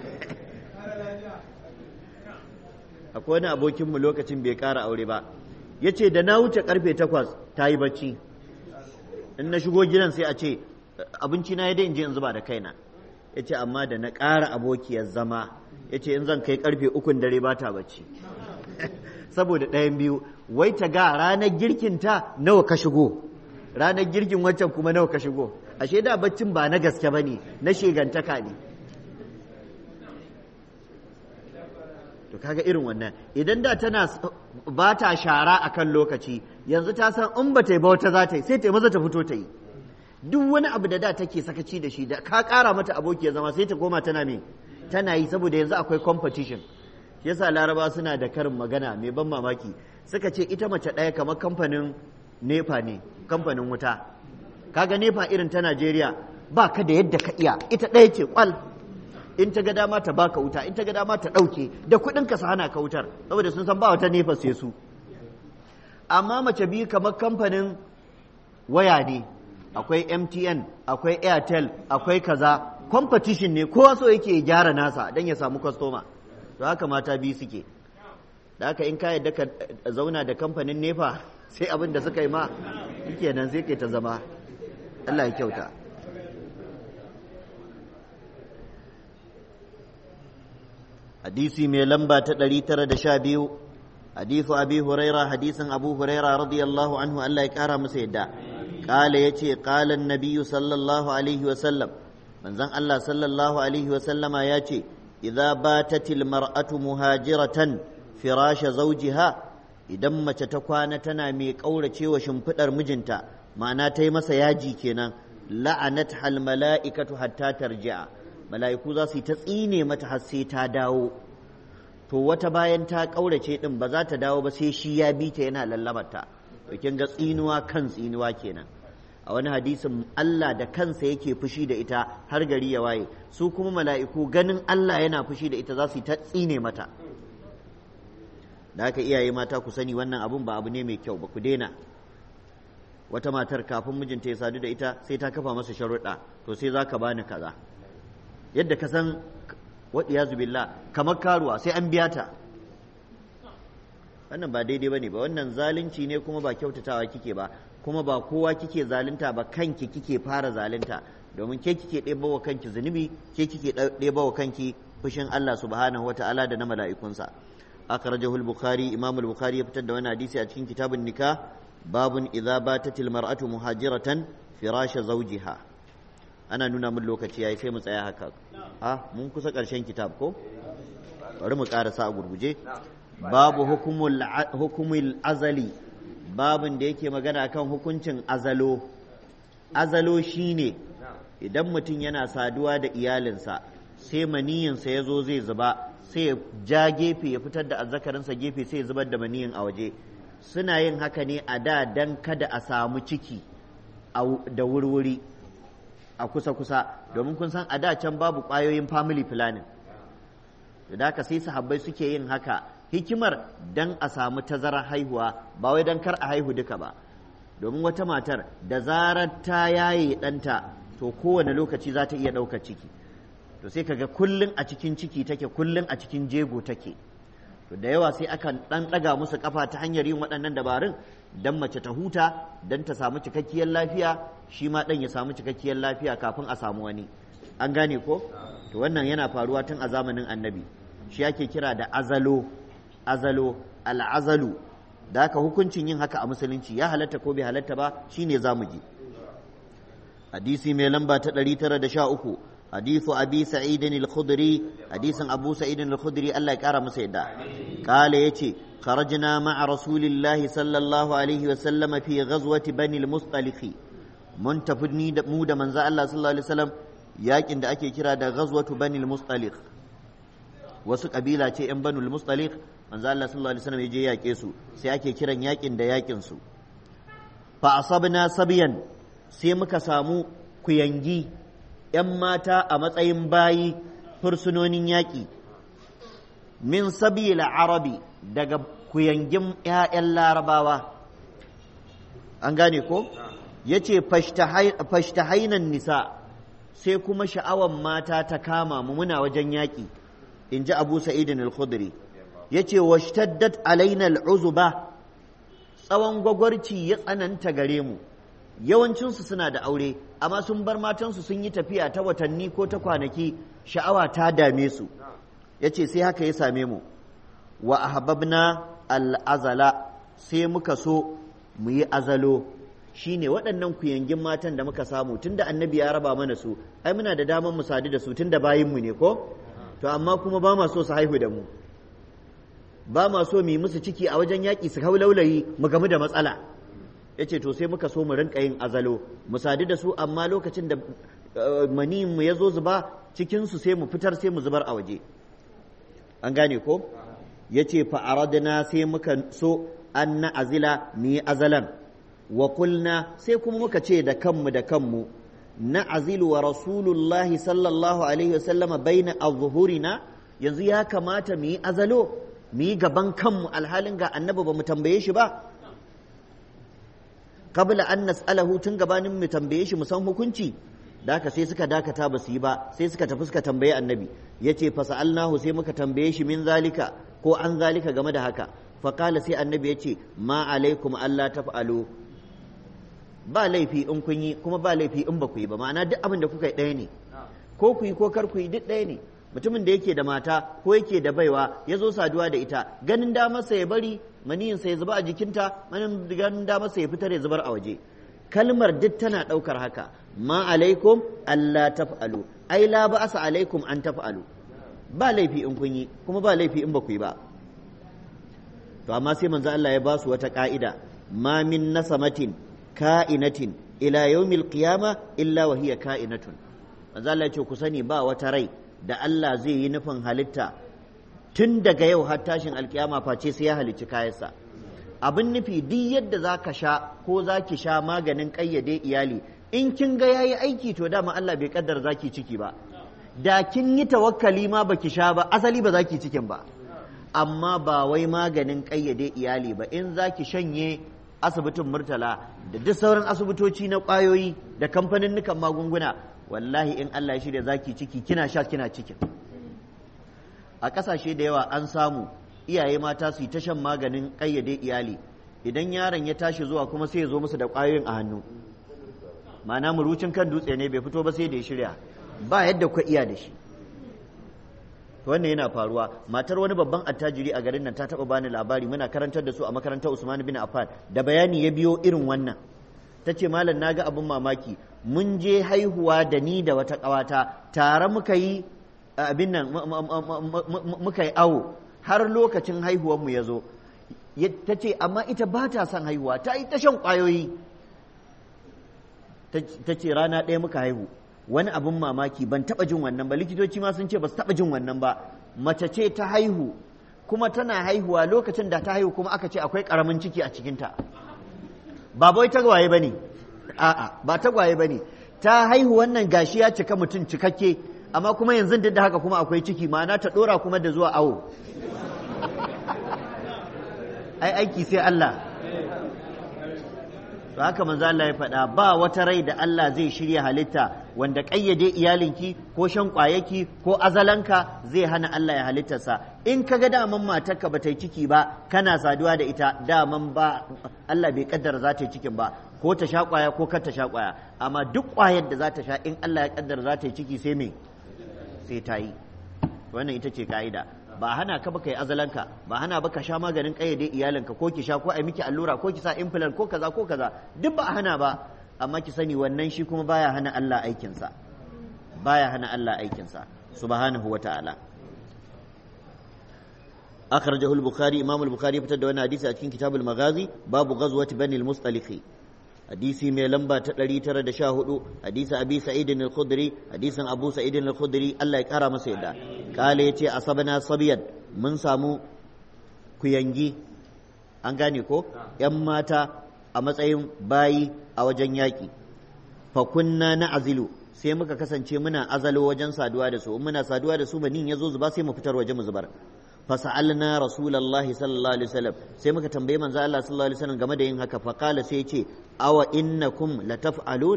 akwai wani abokinmu lokacin bai ƙara aure ba ya ce da na wuce karfe takwas ta yi bacci in na shigo gidan sai a ce abinci na ya dai in je in zuba da kaina ya ce amma da na ƙara abokiyar zama ya ce in zan kai karfe ukun dare ba ta bacci saboda ɗayan biyu wai ta ga ranar girkin ta nawa ka shigo ranar girkin waccan kuma nawa ka shigo ashe da baccin ba na gaske ba ne na shegantaka ne to kaga irin wannan idan da tana ba ta shara akan lokaci yanzu ta san in ba ta yi ba wata za ta yi sai ta yi maza ta fito ta yi duk wani abu da da take sakaci da shi da ka ƙara mata aboki ya zama sai ta koma tana me tana yi saboda yanzu akwai competition yasa laraba suna da karin magana mai ban mamaki suka ce ita mace ɗaya kamar kamfanin nepa ne kamfanin wuta kaga nepa irin ta najeriya ba ka da yadda ka iya ita ɗaya ce kwal in ta ga dama ta baka wuta in ta ga dama ta ɗauke da kuɗin ka su hana ka wutar saboda sun san ba wata nefa sai su amma mace biyu kamar kamfanin waya ne akwai mtn akwai airtel akwai kaza competition ne kowa so yake gyara nasa don ya samu kwastoma to haka mata biyu suke da haka in ka yadda ka zauna da kamfanin nefa sai abin da suka yi ma kenan sai kai ta zama Allah ya kyauta hadisi mai lamba ta 912 hadisu abi huraira hadisin abu huraira radiyallahu anhu Allah ya kara masa yadda قال يتي قال النبي صلى الله عليه وسلم من زن الله صلى الله عليه وسلم ياتي إذا باتت المرأة مهاجرة فراش زوجها idan mace ta kwana tana mai ƙaurace wa shimfiɗar mijinta ma'ana ta yi masa yaji kenan la'anat hal mala'ikatu hatta tarji'a mala'iku za su yi ta tsine mata har sai ta dawo to wata bayan ta ƙaurace ɗin ba za ta dawo ba sai shi ya bi ta yana lallabarta to kin ga tsinuwa kan tsinuwa kenan a wani hadisin Allah da kansa yake fushi da ita har gari ya waye su kuma mala'iku ganin Allah yana fushi da ita za su yi ta tsine mata da haka iyaye mata ku sani wannan abun ba abu ne mai kyau ba ku daina wata matar kafin mijinta ya sadu da ita sai ta kafa masa sharuɗa to sai za ka bani kaza yadda ka san waɗiya billah kamar karuwa sai an biya ta wannan ba daidai ba ne ba wannan zalunci ne kuma ba kyautatawa kike ba kuma ba kowa kike zalunta ba kanki kike fara zalunta domin ke kike ɗeba wa kanki zunubi ke kike ɗeba wa kanki fushin Allah subhanahu wa ta'ala da na mala'ikunsa akhrajahu al-bukhari imam al-bukhari ya fitar da wani hadisi a cikin kitabun nikah babun idza batatil mar'atu muhajiratan firasha zawjiha ana nuna min lokaci yayi sai mu tsaya haka ha mun kusa karshen kitab ko bari mu karasa a gurguje babu hukumul hukumul azali babun da yake magana kan hukuncin azalo azalo shine idan mutum yana saduwa da iyalinsa sai maniyinsa ya zo zai zuba sai ya ja gefe ya fitar da azzakarinsa gefe sai ya zubar da maniyin a waje suna yin haka ne a da dan kada a samu ciki da wurwuri a kusa-kusa domin kun san a da can babu ƙwayoyin family planning da haka sai sahabbai suke yin haka hikimar dan a samu tazarar haihuwa ba wai dan kar a haihu duka ba domin wata matar da zarar ta yaye ɗanta to kowane lokaci za ta iya ɗaukar ciki to sai kaga kullun a cikin ciki take kullun a cikin jego take to da yawa sai akan ɗan ɗaga musu kafa ta hanyar yin waɗannan dabarun dan mace ta huta dan ta samu cikakkiyar lafiya shi ma ɗan ya samu cikakkiyar lafiya kafin a samu wani an gane ko to wannan yana faruwa tun a zamanin annabi shi ake kira da azalo azalo al'azalu da haka hukuncin yin haka a musulunci ya halatta ko bai halatta ba shine zamu ji hadisi mai lamba ta 913 hadithu abi sa'id al-khudri hadisin abu sa'id al-khudri Allah ya kara masa yadda kale yace kharajna ma'a rasulillahi sallallahu alaihi wa sallama fi ghazwati bani al-mustaliq mun tafi ni da mu da manzo Allah sallallahu alaihi wasallam yakin da ake kira da ghazwatu bani al-mustaliq wasu kabila ce yan bani al-mustaliq manzo Allah sallallahu alaihi wasallam ya je yake su sai ake kiran yakin da yakin su fa asabna sabiyan sai muka samu kuyangi ‘yan mata a matsayin bayi fursunonin yaƙi min sabila arabi daga kuyangin ‘ya'yan larabawa an gane ko ya ce fashtahainan nisa sai kuma sha'awan mata ta kama mu muna wajen yaƙi in ji abu sa'idin al-khudri ya ce washtaddat alaina al'uzuba tsawon gwagwarci ya tsananta gare mu yawancinsu suna da aure amma sun bar matansu sun yi tafiya ta watanni ko ta kwanaki sha'awa ta dame su ya ce sai haka ya same mu wa ahbabna al'azala sai muka so mu yi azalo shine waɗannan kuyangin matan da muka samu tunda annabi ya raba mana su ai muna da damar mu sadu da su tunda bayinmu ne ko to amma kuma ba ma so su haihu da mu ba ma so mu yi musu ciki a wajen yaƙi su hau laulayi mu gamu da matsala ya ce to sai muka so mu rinka yin azalo mu sadu da su amma lokacin da mu ya zo zuba cikinsu sai mu fitar sai mu zubar a waje an gane ko ya ce fa'aradna sai muka so an na azila mu yi azalan wa kulna sai kuma muka ce da kanmu da kanmu na azilu wa rasulullahi sallallahu alaihi wasallama baina azhurina yanzu ya kamata mu yi azalo mu yi gaban kanmu alhalin ga annabi ba mu tambaye shi ba qabla an nas'alahu tun gabanin mu tambaye shi mu san hukunci da haka sai suka dakata ba su yi ba sai suka tafi suka tambaye annabi yace fa sa'alnahu sai muka tambaye shi min zalika ko an zalika game da haka fa qala sai annabi yace ma alaikum alla taf'alu ba laifi in kun yi kuma ba laifi in ba ku yi ba ma'ana duk abin da kuka yi ɗaya ne ko ku yi ko kar ku yi duk ɗaya ne mutumin da yake da mata ko yake da baiwa ya zo saduwa da ita ganin damarsa ya bari maniyinsa ya zuba a jikinta ganin damarsa ya fitar ya zubar a waje kalmar duk tana ɗaukar haka ma alaikum Allah taf'alu ai la ba'asa alaikum an taf'alu ba laifi in kun yi kuma ba laifi in ba ku yi ba to amma sai manzo Allah ya ba su wata ka'ida ma min nasamatin ka'inatin ila yawmil qiyama illa wa hiya ka'inatun manzo Allah ya ce ku sani ba wata rai da Allah zai yi nufin halitta tun daga yau har tashin alkiyama face sai ya halicci kayansa abin nufi duk yadda za ka sha ko za ki sha maganin ƙayyade iyali in kin ga yayi aiki to dama Allah bai kaddar za ki ciki ba da kin yi tawakkali ma baki sha ba asali ba za ki cikin ba amma ba wai maganin ƙayyade iyali ba in za ki shanye asibitin murtala da duk sauran asibitoci na ƙwayoyi da kamfanin magunguna wallahi in Allah ya shirya zaki ciki kina sha kina cikin a ƙasashe da yawa an samu iyaye mata su yi ta shan maganin ƙayyade iyali idan yaron ya tashi zuwa kuma sai ya zo musu da ƙwayoyin a hannu ma'ana murucin kan dutse ne bai fito ba sai da ya shirya ba yadda ku iya da shi wannan yana faruwa matar wani babban attajiri a garin nan ta taba bani labari muna karantar da su a makarantar Usman bin Affan da bayani ya biyo irin wannan ta ce malam na ga abin mamaki mun je haihuwa da ni da wata ƙawata tare muka yi abin nan muka yi awo har lokacin haihuwanmu ya zo ta ce amma ita ba ta son haihuwa ta yi ta shan ƙwayoyi ta ce rana ɗaya muka haihu wani abin mamaki ban taɓa jin wannan ba likitoci ma sun ce ba su taɓa jin wannan ba mace ce ta haihu kuma tana haihuwa lokacin da ta haihu kuma aka ce akwai ƙaramin ciki a cikinta ba bai tagwaye ba ne a'a ba tagwaye ba ne ta haihu wannan gashi ya cika mutum cikakke amma kuma yanzu duk da haka kuma akwai ciki ma'ana ta ɗora kuma da zuwa awo ai aiki sai Allah to haka manzo Allah ya faɗa ba wata rai da Allah zai shirya halitta wanda ƙayyade iyalinki ko shan ƙwayaki ko azalanka zai hana Allah ya halittarsa in ka ga daman matarka ba ta yi ciki ba kana saduwa da ita daman ba Allah bai kaddara za ta yi cikin ba ko ta sha ƙwaya ko kar ta sha ƙwaya amma duk ƙwayar da za ta sha in Allah ya kaddara za ta yi ciki sai me sai ta yi wannan ita ce ka'ida ba hana ka baka yi azalanka ba hana baka sha maganin kayyade iyalinka ko ki sha ko ai miki allura ko ki sa implant ko kaza ko kaza duk ba hana ba amma ki sani wannan shi kuma baya hana Allah aikinsa baya hana Allah aikinsa subhanahu wa ta'ala akhrajahu al-bukhari imam al-bukhari fitar da wannan hadisi a cikin kitabul maghazi babu ghazwati bani al-mustaliqi hadisi mai lamba ta 914 hadisi abi sa'id al-khudri hadisin abu sa'id al-khudri Allah ya kara masa yadda kale yace asabana sabiyan mun samu kuyangi an gane ko yan mata a matsayin bayi a wajen yaƙi fa kunna na azilu sai muka kasance muna azalo wajen saduwa da su muna saduwa da su banin ya zo zuba sai mu fitar waje mu zubar fa sa'alna rasulullahi sallallahu alaihi wasallam sai muka tambaye manzo Allah sallallahu alaihi wasallam game da yin haka fa qala sai ce awa innakum lataf'alun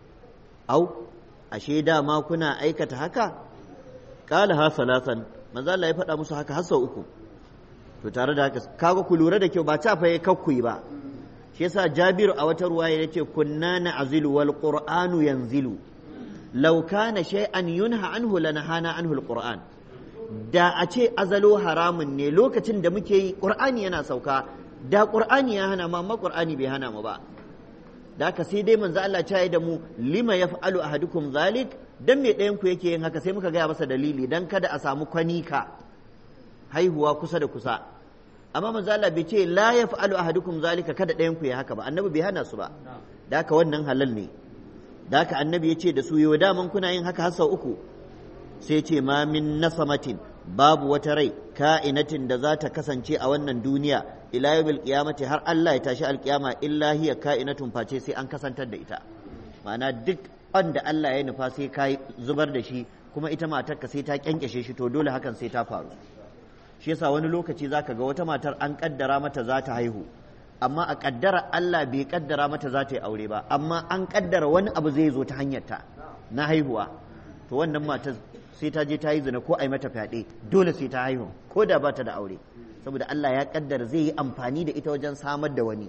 aw ashe da ma kuna aikata haka qala ha salasan manzo Allah ya faɗa musu haka har sau uku to tare da haka kaga ku lura da kyau ba ta fa kakkuyi ba shi yasa Jabiru a wata ruwaya yace kunna na'zilu wal qur'anu yanzilu law kana shay'an yunha anhu lanahana anhu al qur'an da a ce azalo haramun ne lokacin da muke yi qur'ani yana sauka da qur'ani ya hana mu amma qur'ani bai hana mu ba da haka sai dai manzo Allah ya da mu lima yaf'alu ahadukum zalik dan me ɗayan ku yake yin haka sai muka gaya masa dalili dan kada a samu kwanika haihuwa kusa da kusa amma manzo Allah bai ce la yaf'alu ahadukum zalika kada ɗayan ku ya haka ba annabi bai hana su ba da haka wannan halal ne da haka annabi ya ce da su yau daman kuna yin haka har sau uku sai ce ma min nasamatin babu wata rai ka'inatin da za ta kasance a wannan duniya ila yawmil qiyamati har Allah ya tashi alkiyama illa hiya ka'inatun face sai an kasantar da ita ma'ana duk wanda Allah ya nufa sai ka zubar da shi kuma ita matarka sai ta kyankyashe shi to dole hakan sai ta faru shi yasa wani lokaci zaka ga wata matar an kaddara mata za ta haihu amma a kaddara Allah bai kaddara mata za ta yi aure ba amma an kaddara wani abu zai zo ta hanyarta na haihuwa to wannan matar sai ta je ta yi zina ko a yi mata fyaɗe dole sai ta haihu ko da ba ta da aure saboda Allah ya kaddara zai yi amfani da ita wajen samar da wani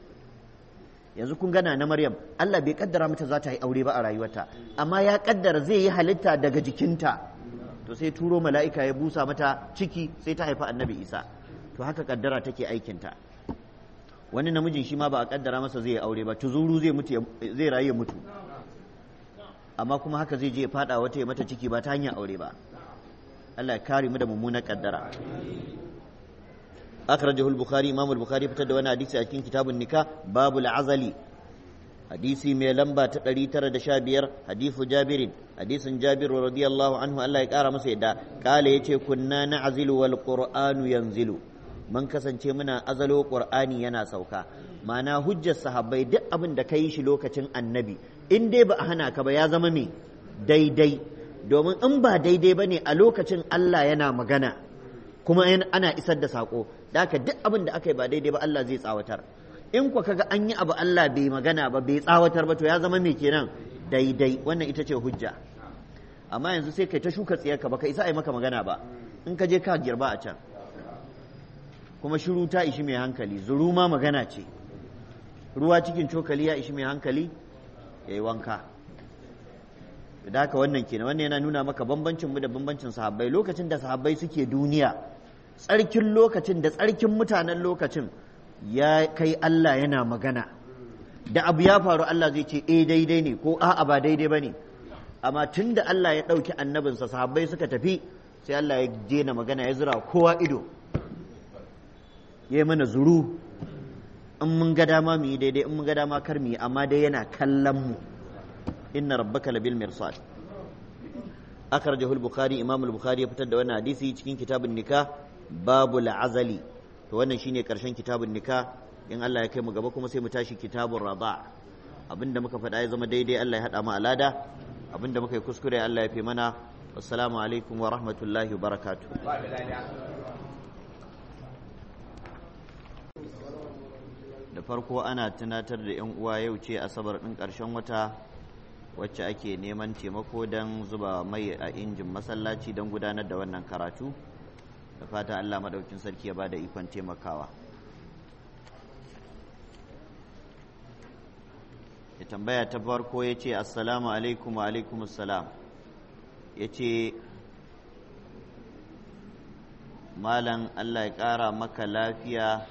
yanzu kun gana na Maryam Allah bai kaddara mata za ta yi aure ba a rayuwarta amma ya kaddara zai yi halitta daga jikinta to sai turo mala'ika ya busa mata ciki sai ta haifa annabi Isa to haka kaddara take aikinta wani namijin shi ma ba a kaddara masa zai yi aure ba tuzuru zai mutu zai rayu ya mutu amma kuma haka zai je ya fada wata ya mata ciki ba ta hanyar aure ba Allah ya kare mu da mummunar kaddara akhrajahu al-bukhari imam al-bukhari fitar da wani hadisi a cikin kitabun nikah babul azali hadisi mai lamba ta 915 hadisu jabirin hadisin jabir radiyallahu anhu Allah ya kara masa yadda kala yace kunna na'zilu wal qur'anu yanzilu mun kasance muna azalo qur'ani yana sauka ma'ana hujjar sahabbai duk abin da kai shi lokacin annabi in dai ba a hana ka ba ya zama me daidai domin in ba daidai bane a lokacin Allah yana magana kuma ana isar da sako da haka duk abin da aka yi ba daidai ba Allah zai tsawatar in ku kaga an yi abu Allah bai magana ba bai tsawatar ba to ya zama me kenan daidai wannan ita ce hujja amma yanzu sai kai ta shuka tsiyarka baka isa ai maka magana ba in ka je ka girba a can kuma shiru ta ishi mai hankali zuru ma magana ce ruwa cikin cokali ya ishi mai hankali ya yi wanka da haka wannan kenan wannan yana nuna maka bambancin mu da bambancin sahabbai lokacin da sahabbai suke duniya tsarkin lokacin da tsarkin mutanen lokacin ya kai Allah yana magana da abu ya faru Allah zai ce eh daidai ne ko a'a ba daidai ba ne amma tun da Allah ya ɗauki annabinsa sahabbai suka tafi sai Allah ya daina magana ya zura kowa ido ya yi mana zuru in mun ga dama mu yi daidai in mun ga dama kar mu yi amma dai yana kallon mu inna rabbaka labil mirsad akhrajahu al-bukhari imam al-bukhari ya fitar da wannan hadisi cikin kitabun nikah babul azali to wannan shine karshen kitabun nikah in Allah ya kai mu gaba kuma sai mu tashi kitabun rada abinda muka faɗa ya zama daidai Allah ya haɗa mu alada abinda muka yi kuskure Allah ya fi mana assalamu alaikum wa rahmatullahi wa barakatuh da farko ana tunatar da 'yan uwa yau ce asabar ɗin ƙarshen wata wacce ake neman taimako don zuba mai a injin masallaci don gudanar da wannan karatu da fata Allah maɗaukin sarki ya ba da ikon taimakawa ya tambaya ta farko ya ce assalamu alaikum wa alaikum assalam ya ce malam Allah ya ƙara maka lafiya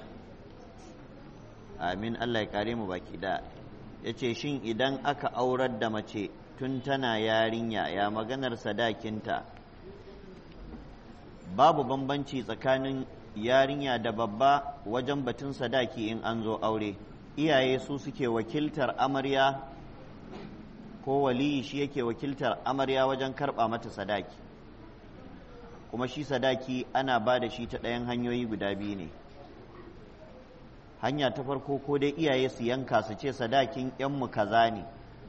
amin Allah ya kare mu baki da ya ce shin idan aka aurar da mace tun tana yarinya ya maganar sadakinta babu bambanci tsakanin yarinya da babba wajen batun sadaki in an zo aure iyaye su suke wakiltar amarya ko waliyi shi yake wakiltar amarya wajen karɓa mata sadaki kuma shi sadaki ana ba da shi ta ɗayan hanyoyi guda biyu ne hanya ta farko ko dai iyaye su yanka su ce sadakin ‘yanmu kaza ne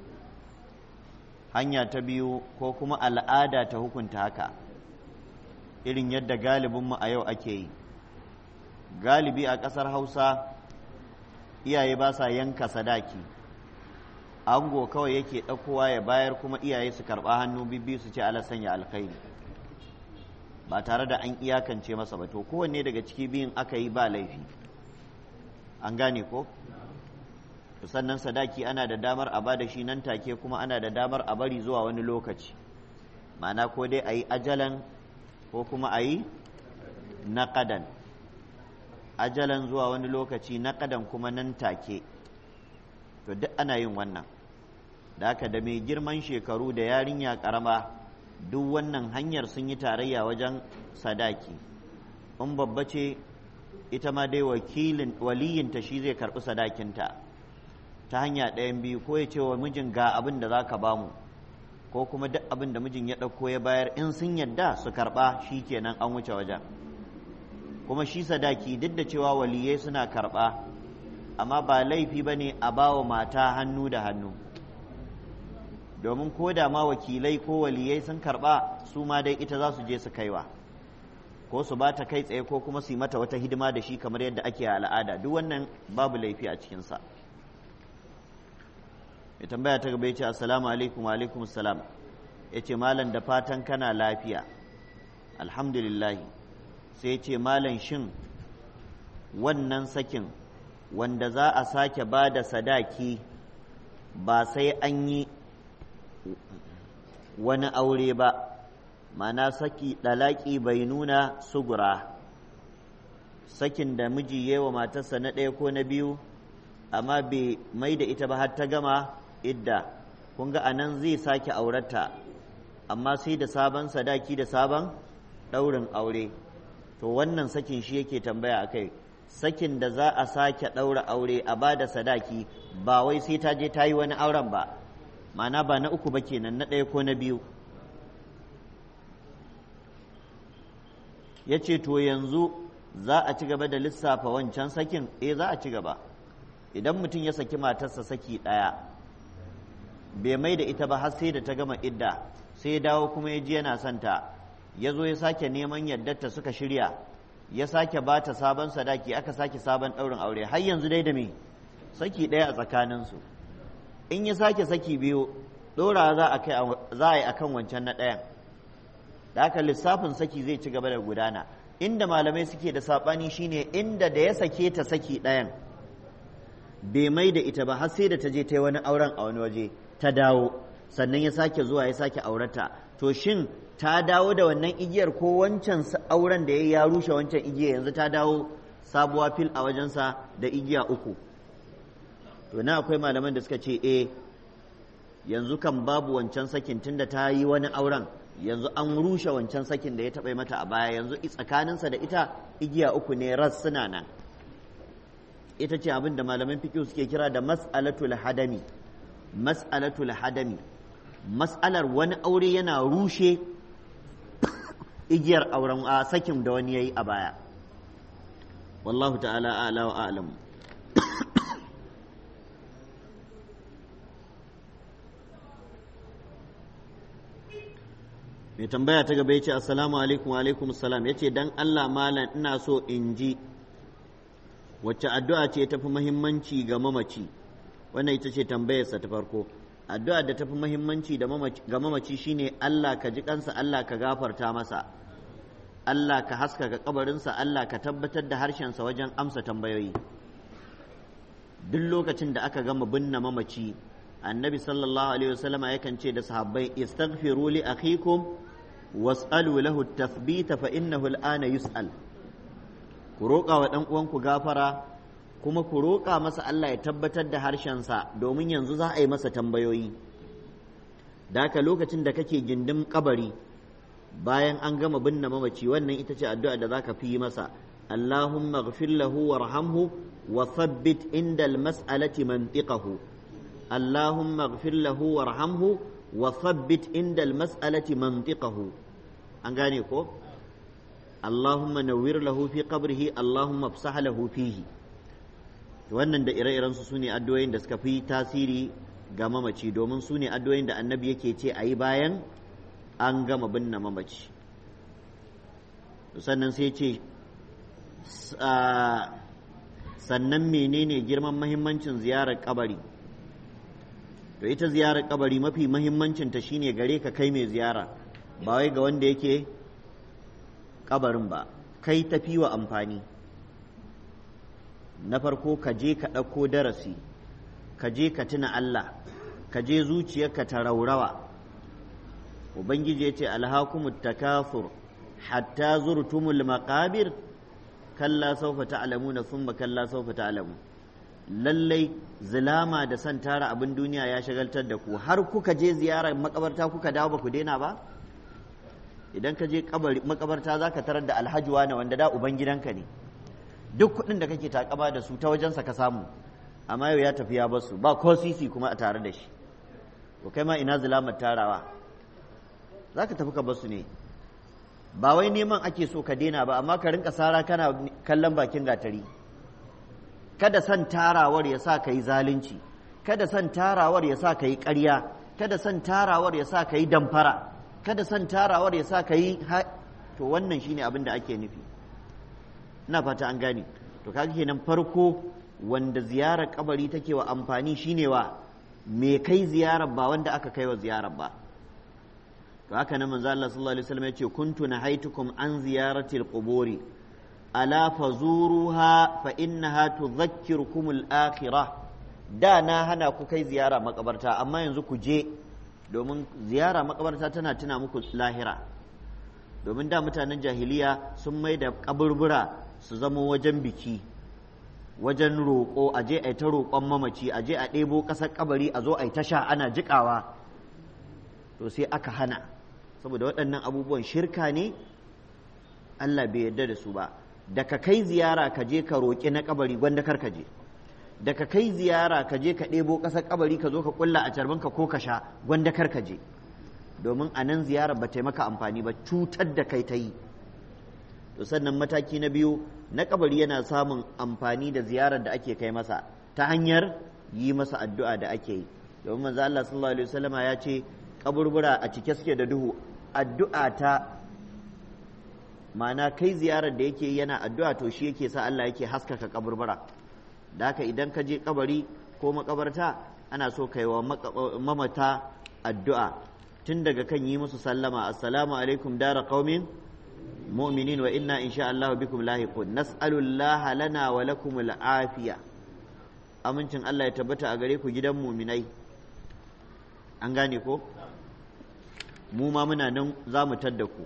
hanya ta biyu ko kuma al'ada ta hukunta haka irin yadda galibinmu a yau ake yi galibi a ƙasar hausa iyaye ba sa yanka sadaki ango kawai yake ɗaukowa ya bayar kuma iyaye su karɓa hannu bibbi su ce ala sanya alkhairi ba tare da an iyakance masa ba to kowanne daga ciki biyun aka yi ba laifi an gane ko sannan sadaki ana da damar a ba da shi nan take kuma ana da damar a bari zuwa wani lokaci ma'ana ko dai a yi ajalan ko kuma a yi naƙadan ajalan zuwa wani lokaci naƙadan kuma nan take to duk ana yin wannan da haka da mai girman shekaru da yarinya ƙarama duk wannan hanyar sun yi tarayya wajen sadaki in babba ce ita ma dai wakilin waliyinta shi zai karɓi sadakinta ta hanya ɗayan biyu ko ya ce wa mijin ga abin da za ka ba mu ko kuma duk abin da mijin ya ɗauko ya bayar in sun yadda su karɓa shi kenan an wuce wajen kuma shi sadaki duk da cewa waliyai suna karɓa amma ba laifi ba ne a ba wa mata hannu da hannu domin ko da ma wakilai ko waliyai sun karɓa su ma dai ita za su je su kaiwa ko su ba ta kai tsaye ko kuma su yi mata wata hidima da shi kamar yadda ake a al'ada duk wannan babu laifi a cikinsa ya tambaya ta gaba ya ce assalamu alaikum wa alaikum salam ya ce malam da fatan kana lafiya alhamdulillah sai ya ce malam shin wannan sakin wanda za a sake ba da sadaki ba sai an yi wani aure ba mana saki ɗalaƙi bai nuna sugura sakin da miji ya wa matarsa na ɗaya ko na biyu amma bai mai da ita ba har ta gama idda kun ga anan zai sake aurata amma sai da sabon sadaki da sabon ɗaurin aure to wannan sakin shi yake tambaya a kai sakin da za a sake ɗaura aure a ba da sadaki ba wai sai ta je ta yi wani auren ba mana ba na uku ba kenan na ɗaya ko na biyu ya ce to yanzu za a ci gaba da lissafa wancan sakin eh za a ci gaba idan mutum ya saki matarsa saki ɗaya bai mai da ita ba har sai da ta gama idda sai ya dawo kuma ya ji yana son ta ya zo ya sake neman yaddarta suka shirya ya sake ba ta sabon sadaki aka sake sabon ɗaurin aure har yanzu dai da me saki ɗaya a tsakaninsu in ya sake saki biyu ɗora za a yi akan wancan na ɗayan da haka lissafin saki zai ci gaba da gudana inda malamai suke da saɓani shine inda da ya sake ta saki ɗayan bai mai da ita ba har sai da ta je ta yi wani auren a wani waje ta dawo sannan ya sake zuwa ya sake aurata to shin ta dawo da wannan igiyar ko wancan auren da ya ya rushe wancan igiya yanzu ta dawo sabuwa fil a wajensa da igiya uku to na akwai malaman da suka ce eh yanzu kan babu wancan sakin tunda ta yi wani auren yanzu an rushe wancan sakin da ya taɓa mata a baya yanzu tsakaninsa da ita igiya uku ne ras suna nan ita ce abin da malaman fiqh suke kira da mas'alatul hadami mas'alatul hadami mas'alar wani aure yana rushe igiyar auren a sakin da wani yayi a baya wallahu ta'ala a'la wa a'lam mai tambaya ta gaba ya ce assalamu alaikum wa alaikum salam ya ce dan Allah malam ina so in ji wacce addu'a ce tafi muhimmanci ga mamaci wannan ita ce tambayarsa ta farko addu'a da tafi muhimmanci ga mamaci shine Allah ka ji kansa Allah ka gafarta masa Allah ka haskaka kabarinsa Allah ka tabbatar da harshensa wajen amsa tambayoyi duk lokacin da aka gama binne mamaci annabi sallallahu alaihi wasallama yakan ce da sahabbai istaghfiru li akhikum was'alu lahu tathbita fa innahu al'ana yus'al ku roƙa wa ɗan uwanku gafara kuma ku roƙa masa Allah ya tabbatar da harshensa domin yanzu za a yi masa tambayoyi da haka lokacin da kake gindin kabari bayan an gama binne mamaci wannan ita ce addu'a da zaka fi masa Allahumma ighfir lahu warhamhu wa thabbit inda al-mas'alati mantiqahu Allahumma ighfir lahu warhamhu wa thabbit inda al-mas'alati mantiqahu an gane ko Allahumma nawwir lahu fi qabrihi Allahumma afsah lahu fihi wannan da ire-iren su sune addu'o'in da suka fi tasiri ga mamaci domin su ne addu'o'in da annabi yake ce a yi bayan an gama binne mamaci sannan sai ce sannan menene girman mahimmancin ziyarar kabari to ita ziyarar kabari mafi mahimmancinta shine gare ka kai mai ziyara ba wai ga wanda yake kabarin ba kai tafi wa amfani na farko ka je ka ɗauko darasi ka je ka tuna Allah ka je zuciyarka ta raurawa ubangiji ya ce alhakumut takafur hatta zurtumul maqabir kalla sawfa ta'lamuna thumma kalla sawfa ta'lamun lallai zulama da san tara abin duniya ya shagaltar da ku har kuka je ziyarar makabarta kuka dawo ba ku daina ba idan ka je makabarta za ka tarar da alhaji wani wanda da uban gidanka ne duk kuɗin da kake takama da su ta wajensa ka samu amma yau ya tafi ya basu ba ko sisi kuma a tare da shi to kai ma ina zulamar tarawa za ka tafi ka basu ne ba wai neman ake so ka daina ba amma ka rinka sara kana kallon bakin gatari kada son tarawar ya sa ka yi zalunci kada son tarawar ya sa ka yi ƙarya kada son tarawar ya sa ka yi damfara kada son tarawar ya sa ka yi to wannan shine abin da ake nufi ina fata an gane to kaga kenan farko wanda ziyarar kabari take wa amfani shine wa me kai ziyarar ba wanda aka kai wa ziyarar ba to haka nan manzo Allah sallallahu alaihi wasallam yace kuntu nahaitukum an ziyarati alquburi ala fazuruha fa innaha tudhakkirukum al-akhirah da na hana ku kai ziyara makabarta amma yanzu ku je domin ziyara makabarta tana tuna muku lahira domin da mutanen jahiliya sun mai da kaburbura su zama wajen biki wajen roƙo a je a yi ta roƙon mamaci a je a ɗebo ƙasar kabari a zo a yi ta sha ana jiƙawa to sai aka hana saboda waɗannan abubuwan shirka ne Allah bai yarda da su ba da ka kai ziyara ka je ka roƙi na kabari gwanda kar ka je da ka kai ziyara ka je ka ɗebo ƙasar kabari ka zo ka ƙulla a carbinka ko ka sha gwanda kar ka je domin a nan ziyarar ba ta yi maka amfani ba cutar da kai ta yi to sannan mataki na biyu na kabari yana samun amfani da ziyarar da ake kai masa ta hanyar yi masa addu'a da ake yi domin manzo Allah sallallahu alaihi wasallama ya ce kaburbura a cike suke da duhu addu'a ta ma'ana kai ziyarar da yake yana addu'a to shi yake sa Allah yake haskaka kaburbura da haka idan ka je kabari ko makabarta ana so kai wa mamata addu'a tun daga kan yi musu sallama assalamu alaikum dara qaumin mu'minin wa inna insha Allah bikum lahiqun nas'alu Allah lana wa lakum al'afiya amincin Allah ya tabbata a gare ku gidan mu'minai an gane ko mu ma muna nan za mu tadda ku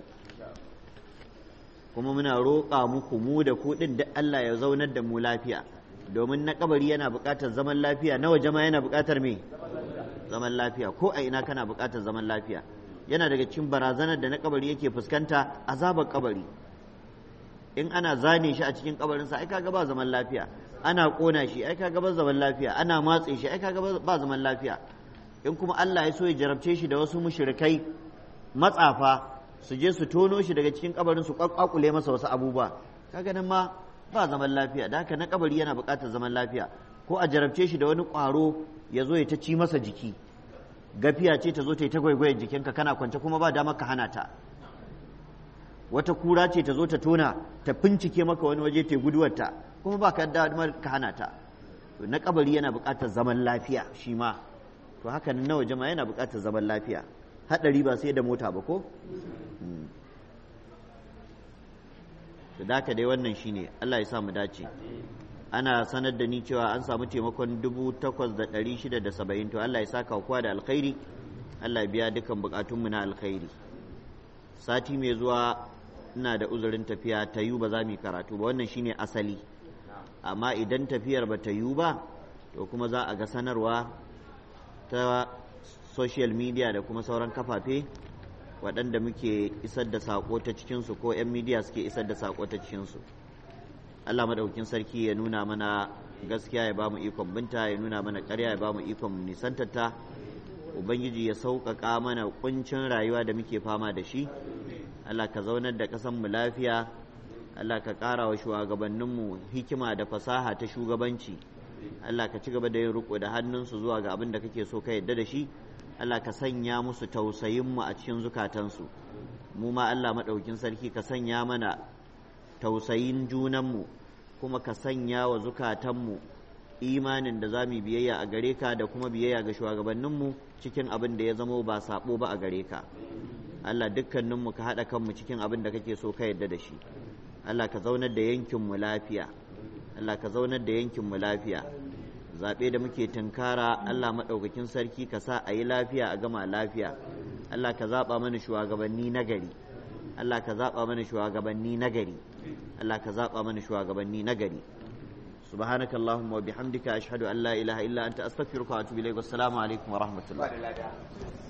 kuma muna roƙa muku mu da ku ɗin da Allah ya zaunar da mu lafiya domin na kabari yana buƙatar zaman lafiya na waje ma yana buƙatar me zaman lafiya ko a ina kana buƙatar zaman lafiya yana daga cikin barazanar da na kabari yake fuskanta azabar kabari in ana zane shi a cikin kabarinsa ai kaga ba zaman lafiya ana kona shi ai kaga ba zaman lafiya ana matse shi ai kaga ba zaman lafiya in kuma Allah ya so ya jarabce shi da wasu mushrikai matsafa su je su tono shi daga cikin kabarin su kwakwakule masa wasu abubuwa kaga nan ma ba zaman lafiya da haka na kabari yana buƙatar zaman lafiya ko a jarabce shi da wani ƙwaro ya zo ya ta ci masa jiki gafiya ce ta zo ta yi ta gwaigwayen jikinka kana kwance kuma ba damar ka hana ta wata kura ce ta zo ta tona ta bincike maka wani waje ta guduwarta kuma ba ka damar ka hana ta na kabari yana buƙatar zaman lafiya shi ma to haka na waje ma yana buƙatar zaman lafiya haɗari ba sai da mota ba ko da haka dai wannan shine Allah ya sa mu dace ana sanar da ni cewa an samu taimakon dubu takwas da ɗari shida da saba'in to Allah ya saka kowa da alkhairi Allah ya biya dukkan bukatunmu na alkhairi sati mai zuwa ina da uzurin tafiya ta yiwu ba za mu yi karatu ba wannan shine asali amma idan tafiyar ba ta yiwu ba to kuma za a ga sanarwa ta social media da kuma sauran kafafe waɗanda muke isar da saƙo ta cikinsu ko 'yan media suke isar da saƙo ta cikinsu Allah maɗaukin sarki ya nuna mana gaskiya ya ba mu ikon binta ya nuna mana ƙarya ya ba mu ikon nisantarta ubangiji ya sauƙaƙa mana ƙuncin rayuwa da muke fama da shi Allah ka zaunar da ƙasanmu lafiya Allah ka ƙara wa shugabanninmu hikima da fasaha ta shugabanci Allah ka ci gaba da yin riko da hannunsu zuwa ga abin da kake so ka yadda da shi Allah ka sanya musu tausayinmu a cikin zukatansu mu ma Allah maɗaukin sarki ka sanya mana tausayin junanmu kuma ka sanya wa zukatanmu imanin da za mu biyayya a gare ka da kuma biyayya ga shugabanninmu cikin abin da ya zamo ba saɓo ba a gare ka Allah dukkaninmu ka haɗa kanmu cikin abin da kake so ka yadda da shi Allah ka zaunar da yankinmu lafiya Allah ka zaunar da yankinmu lafiya zaɓe da muke tunkara Allah maɗaukakin sarki ka sa a yi lafiya a gama lafiya Allah ka zaɓa mana shugabanni na gari Allah ka zaɓa mana shugabanni na gari Allah ka zaɓa mana shugabanni na gari سبحانك اللهم وبحمدك أشهد أن لا إله إلا أنت أستغفرك وأتوب إليك والسلام عليكم ورحمة الله